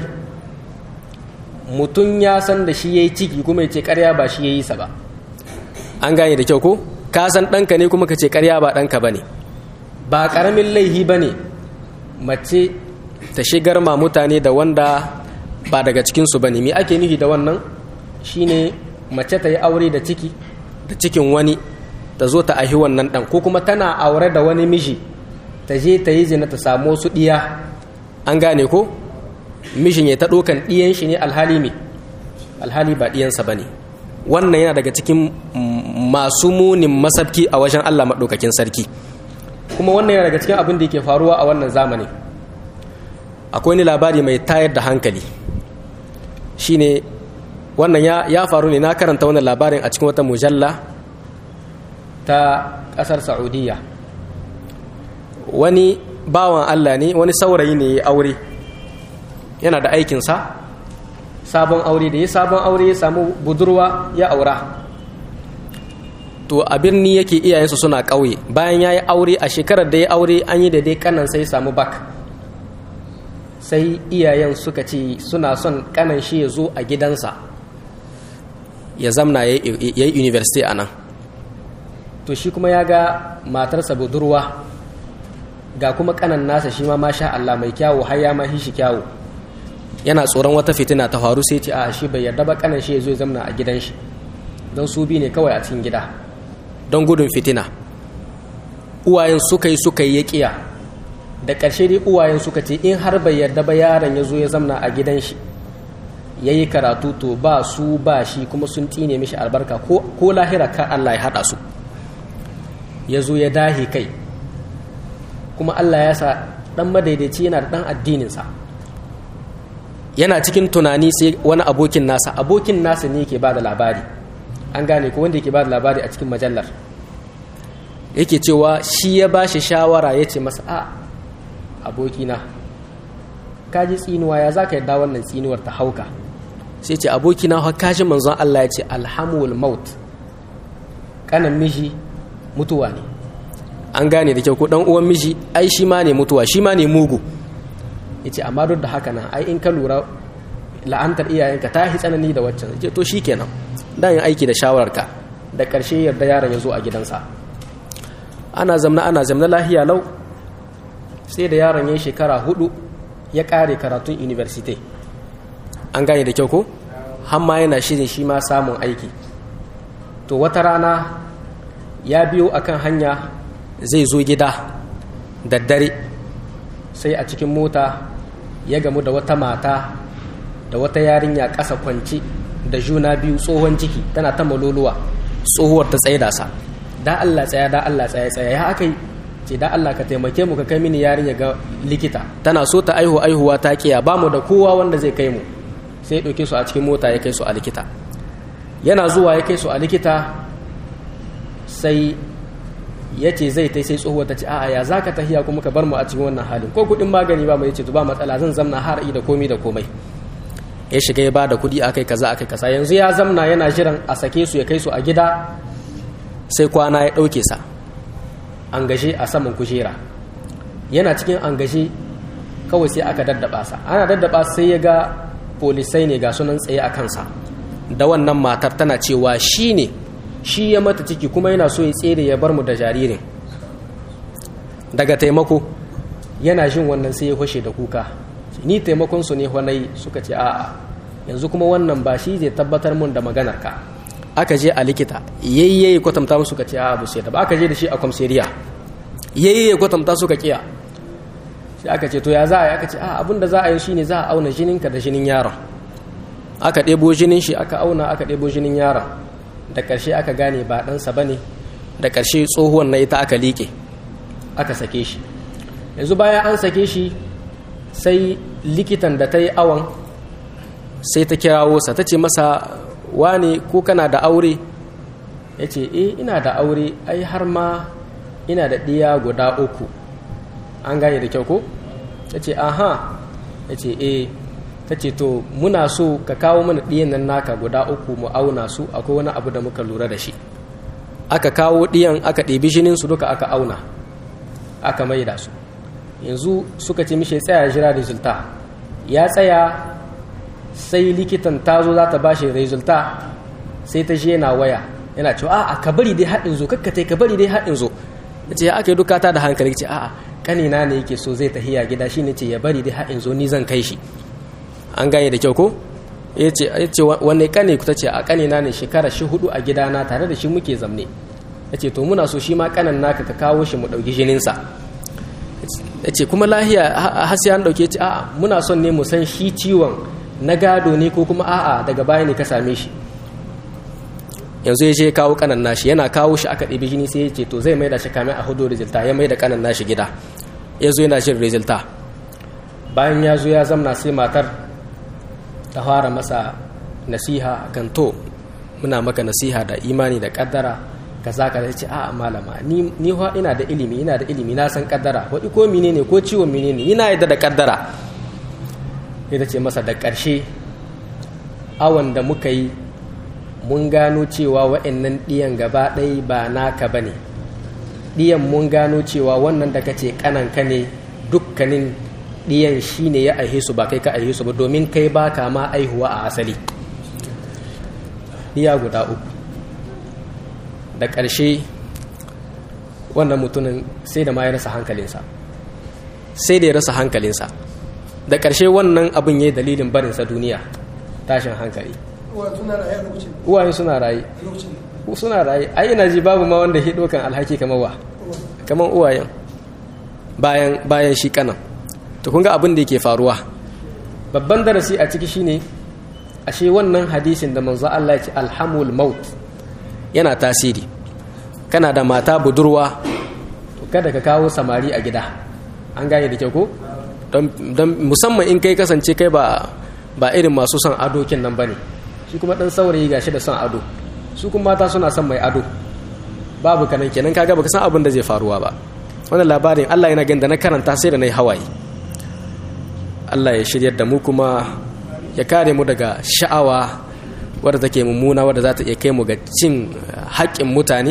mutum ya san da shi ya yi ciki kuma ya ce karya ba shi ya yi sa ba an gane da kyau ko ka san ɗanka ne kuma ka ce karya ba ɗanka ba ne ba ƙaramin laihi ba ne mace ta shigar ma mutane da wanda ba daga cikinsu ba ne me ake nufi da wannan shine mace ta yi aure da ciki da cikin wani ta zo ta ahi wannan ɗan ko kuma tana aure da wani miji ta je ta yi zina ta samu su ɗiya an gane ko mishin ya ta ɗokan ɗiyan shi ne alhali me alhali ba ɗiyansa ba ne wannan yana daga cikin masu munin masabki a wajen allah maɗaukakin sarki kuma wannan yana daga cikin abin da yake faruwa a wannan zamani akwai wani labari mai tayar da hankali shine wannan ya faru ne na karanta wannan labarin a cikin wata mujalla ta ƙasar saudiya wani bawan allah ne wani saurayi ne ya aure yana da aikinsa sabon aure da ya sabon aure ya samu budurwa ya aura to a birni yake iyayensu suna ƙauye bayan ya yi aure a shekarar da ya aure an yi da dai kanan sai samu bak sai iyayen suka ce suna son kanan shi ya zo a gidansa ya zamna ya yi university a nan to shi kuma ya ga matarsa budurwa ga kuma kanan nasa shi ma masha Allah mai kyawu har ya mahi shi kyawu yana tsoron wata fitina ta faru sai ce a shi bai yarda ba kanan shi ya zo ya zamna a gidan shi don su bi ne kawai a cikin gida don gudun fitina uwayen suka yi suka yi ya kiya da ƙarshe dai uwayen suka ce in har bai yarda ba yaron ya zo ya zamna a gidan shi ya yi karatu to ba su ba shi kuma sun tsine mishi albarka ko lahira ka Allah ya haɗa su ya zo ya dahe kai kuma Allah ya sa ɗan madaidaici yana da ɗan addininsa yana cikin tunani sai wani abokin nasa abokin nasa ne ke ba da labari an gane ko wanda yake ba da labari a cikin majallar yake cewa shi ya ba shi shawara ya ce masa a abokina ka ji tsinuwa ya za ka yadda wannan tsinuwar ta hauka sai ce abokina ha kaji manzon Allah ya ce alhamul maut kanan miji mutuwa ne an gane da kyau ko dan uwan miji ai shi ma ne mutuwa shi ma ne mugu yace amma duk da haka nan ai in ka lura la'antar iyayenka ta yi tsanani da waccan ce to shikenan dan yin aiki da shawararka da ƙarshe yarda yaron ya zo a gidansa ana zamna ana zamna lahiya lau sai da yaron ya yi shekara hudu ya ƙare karatun university an gane da kyau ko hamma yana shirin shi ma samun aiki to wata rana ya biyo akan hanya zai zo gida da dare sai a cikin mota ya gamu da wata mata da wata yarinya ƙasa kwanci da juna biyu tsohon ciki tana ta maloluwa tsohuwar ta tsaye da sa da Allah tsaya da Allah tsaya tsaya ya aka yi ce da Allah ka taimake mu ka kai mini yarinya ga likita tana so ta aihu aihuwa ta kiya ba mu da kowa wanda zai kai mu sai ya ɗauke su a cikin mota ya kai su a likita yana zuwa ya kai su a likita sai ya ce zai ta sai tsohuwa ta ce a'a ya za ka tahiya kuma ka bar mu a cikin wannan halin ko kuɗin magani ba mai ce ba matsala zan zamna har da komi da komai ya shiga ya ba da kuɗi akai kaza akai kaza yanzu ya zamna yana jiran a sake su ya kai su a gida sai kwana ya ɗauke sa an gashe a saman kujera yana cikin an gashe kawai sai aka daddaba sa ana daddaba sai ya ga polisai ne ga sunan tsaye a kansa da wannan matar tana cewa shi ne shi ya mata ciki kuma yana so ya tsere ya bar mu da jaririn daga taimako yana jin wannan sai ya fashe da kuka ni taimakon su ne wani suka ce a'a yanzu kuma wannan ba shi zai tabbatar mun da maganar ka aka je a likita yayyaye kwatanta musu ka ce a'a bu sai da ba aka je da shi a kwamseriya yayyaye kwatanta suka kiya sai aka ce to ya za a yi aka ce a abin da za a yi shine za a auna jininka da jinin yaron aka ɗebo jinin shi aka auna aka ɗebo jinin yaron da ƙarshe aka gane ba ɗansa ba ne da ƙarshe tsohuwan na ita aka liƙe aka sake shi yanzu bayan an sake shi sai likitan da ta yi awon sai ta kirawo sa ta ce masa wane ko kana da aure ya ce eh ina da aure ai har ma ina da ɗiya guda uku an gane da kyau ko ta ce aha ya ce eh ta ce to muna so ka kawo mana ɗiyan nan naka guda uku mu auna su akwai wani abu da muka lura da shi aka kawo ɗiyan aka ɗebi jinin su duka aka auna aka maida su yanzu suka ce mishi tsaya jira resulta ya tsaya sai likitan ta zo za ta ba shi resulta sai ta je yana waya yana cewa a ka bari dai haɗin zo kakkatai ka bari dai haɗin zo ya ce aka yi duka ta da hankali ce a'a kanina ne yake so zai tahiya gida shine ce ya bari dai haɗin zo ni zan kai shi an gane da kyau ko ya ce wanne kane ku ta ce a kanina ne shekara shi hudu a gidana tare da shi muke zamne ya ce to muna so shi ma kanan naka ka kawo shi mu ɗauki jininsa ya ce kuma lahiya hasi an ɗauke ce a'a muna son ne mu san shi ciwon na gado ne ko kuma a'a daga baya ne ka same shi yanzu ya je kawo kanan nashi yana kawo shi aka ɗebi jini sai ya ce to zai mai da shi kamin a hudu rizilta ya mai da kanan nashi gida ya zo yana jin rizilta bayan ya zo ya zamna sai matar ta fara masa nasiha kan to muna maka nasiha da imani da kaddara kaza kaza ce a malama ni ni ina da ilimi ina da ilimi na san kaddara wadi ko menene ko ciwon menene ina yadda da kaddara ita ce masa da ƙarshe awon da muka yi mun gano cewa wa'annan ɗiyan gaba ɗaya ba naka ba ne ɗiyan mun gano cewa wannan da kace kananka ne dukkanin ɗiyan shi ne ya aihe su ba kai ka aihe su ba domin kai ba ka ma aihuwa a asali ɗiya guda uku da ƙarshe wannan mutumin sai da ma ya rasa hankalinsa sai da ya rasa hankalinsa da ƙarshe wannan abin ya yi dalilin barinsa duniya tashin hankali uwayen suna raye suna raye ai ina ji babu ma wanda hido kan alhaki kamar wa kamar uwayen bayan bayan shi kanan to kun ga abin da yake faruwa babban darasi a ciki shine ashe wannan hadisin da manzo Allah ya ce alhamul maut yana tasiri kana da mata budurwa to kada ka kawo samari a gida an gane da kyau ko don musamman in kai kasance kai ba ba irin masu son adokin nan bane shi kuma dan saurayi gashi da son ado su kuma mata suna son mai ado babu kanan kenan kaga baka san abin da zai faruwa ba wannan labarin Allah yana ganda na karanta sai da nayi hawaye Allah ya shiryar da mu kuma ya kare mu daga sha'awa wadda take mummuna wadda za ta iya kai mu ga cin haƙƙin mutane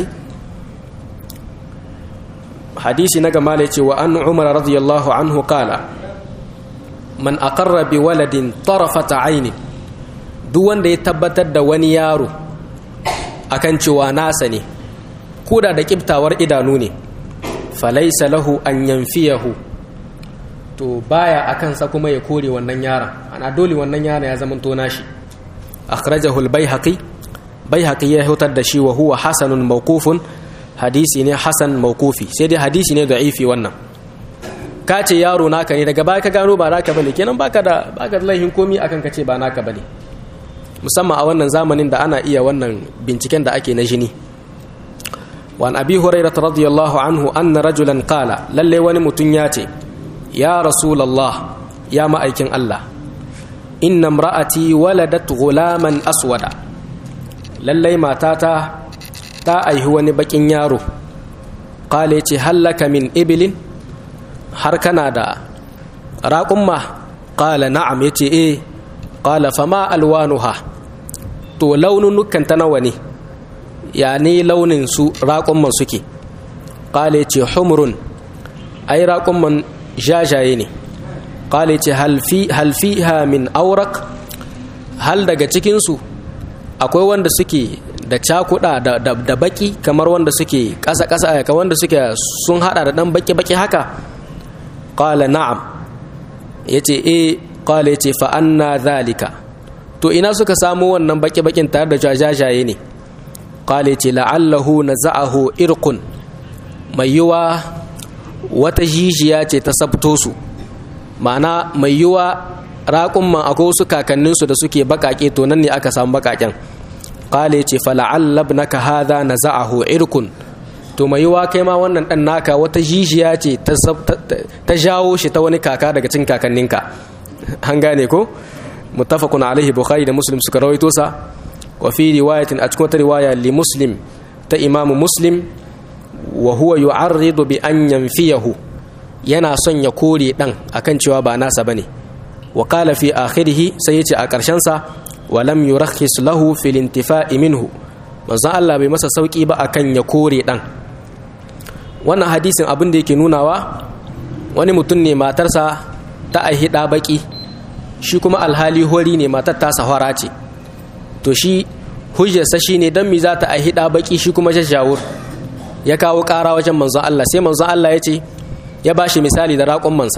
hadisi na gama ce wa an umar radiyallahu anhu kala man aqarra bi waladin tarafata aini duk wanda ya tabbatar da wani yaro akan cewa nasa ne koda da kiftawar idanu ne falaisa lahu an yanfiyahu to baya akan sa kuma ya kore wannan yaron ana dole wannan yaron ya zama tona shi akhrajahu al-baihaqi bai haƙi ya hutar da shi wa huwa hasanun mawqufun hadisi ne hasan mawqufi sai dai hadisi ne da'ifi wannan ka ce yaro naka ne daga baya ka gano ba naka bane kenan baka da baka da laihin komi akan ka ce ba naka bane musamman a wannan zamanin da ana iya wannan binciken da ake na jini وعن أبي هريرة رضي الله عنه أن رجلا قال للي ونمتن ياتي يا رسول الله يا مأيكن الله إن امرأتي ولدت غلاما أسودا للي ما تاتا تا أي هو نبكين يارو قال هل لك من إبل حركنا دا راقم قال نعم يتي إيه قال فما ألوانها تو لون نكن تنوني ya ne launin su raƙumman suke ƙale ce humrun ai raƙumman jajaye ne ƙale ce halfiha min aurak hal daga cikinsu akwai wanda suke da cakuɗa da baki kamar wanda suke ƙasa-ƙasa kamar wanda suke sun haɗa da ɗan baki-baki haka ƙale na'am ya ce e ƙale ce fa'anna zalika to ina suka samu wannan baki-bakin tare da jajaye ne qale ce la'allahu naza'ahu irqun mai yiwa wata jijiya ce ta sabto su ma'ana mai yiwa raƙun man akwai wasu kakanninsu da suke baƙaƙe to nan ne aka samu baƙaƙen qale ce fala'alla ibnaka hadha naza'ahu irqun to mai yiwa kai ma wannan dan naka wata jijiya ce ta jawo shi ta wani kaka daga cikin kakanninka an gane ko muttafaqun alaihi bukhari da muslim suka rawaito sa وفي رواية أتكون رواية لمسلم تإمام مسلم وهو يعرض بأن ينفيه yana son ya kore ɗan akan cewa ba nasa bane wa qala fi akhirih sai yace a ƙarshen sa wa lam yurakhis lahu fil intifa'i minhu manzon Allah bai masa sauki ba akan ya kore ɗan wannan hadisin abin da yake nunawa wani mutum ne matarsa ta aihi ɗa baki shi kuma alhali hori ne matar ta sahara ce to shi hujjarsa shi ne don mi za ta aihi ɗa baki shi kuma jajjawur ya kawo ƙara wajen manzon Allah sai manzon Allah ya ce ya ba shi misali da raƙon mansa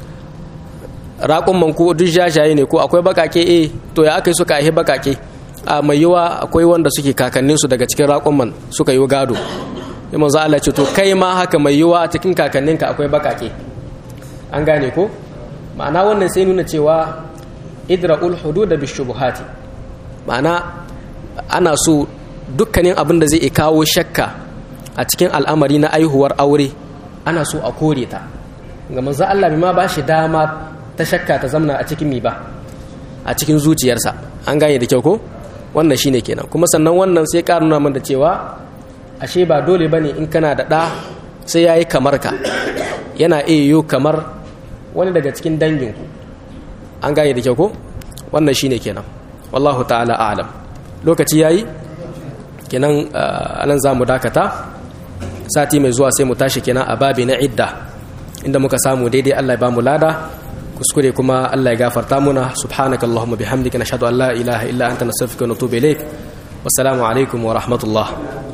raƙon man ko duk jajaye ne ko akwai bakake eh to ya aka yi suka aihi bakake a mai yiwa akwai wanda suke kakanninsu daga cikin raƙon man suka yi gado sai manzon Allah ce to kai ma haka mai yiwa a cikin kakanninka akwai bakake an gane ko ma'ana wannan sai nuna cewa idra'ul hudud bishubuhati ma'ana ana so dukkanin abin da zai kawo shakka a cikin al'amari na aihuwar aure ana so a kore ta ga manzo Allah bai ma ba shi dama ta shakka ta zamna a cikin mi ba a cikin zuciyarsa an gane da kyau ko wannan shine kenan kuma sannan wannan sai ka nuna mana cewa ashe ba dole bane in kana da ɗa sai yayi kamar ka yana iya yiwu kamar wani daga cikin danginku an gane da kyau ko wannan shine kenan wallahu ta'ala a'lam lokaci yayi kenan anan zamu dakata sati mai zuwa sai mu tashi kenan a babi na idda inda muka samu daidai Allah ya bamu lada kuskure kuma Allah ya gafarta muna subhanakallahumma bihamdika nashhadu an la ilaha illa anta nastaghfiruka wa natubu ilaik wassalamu alaikum wa rahmatullah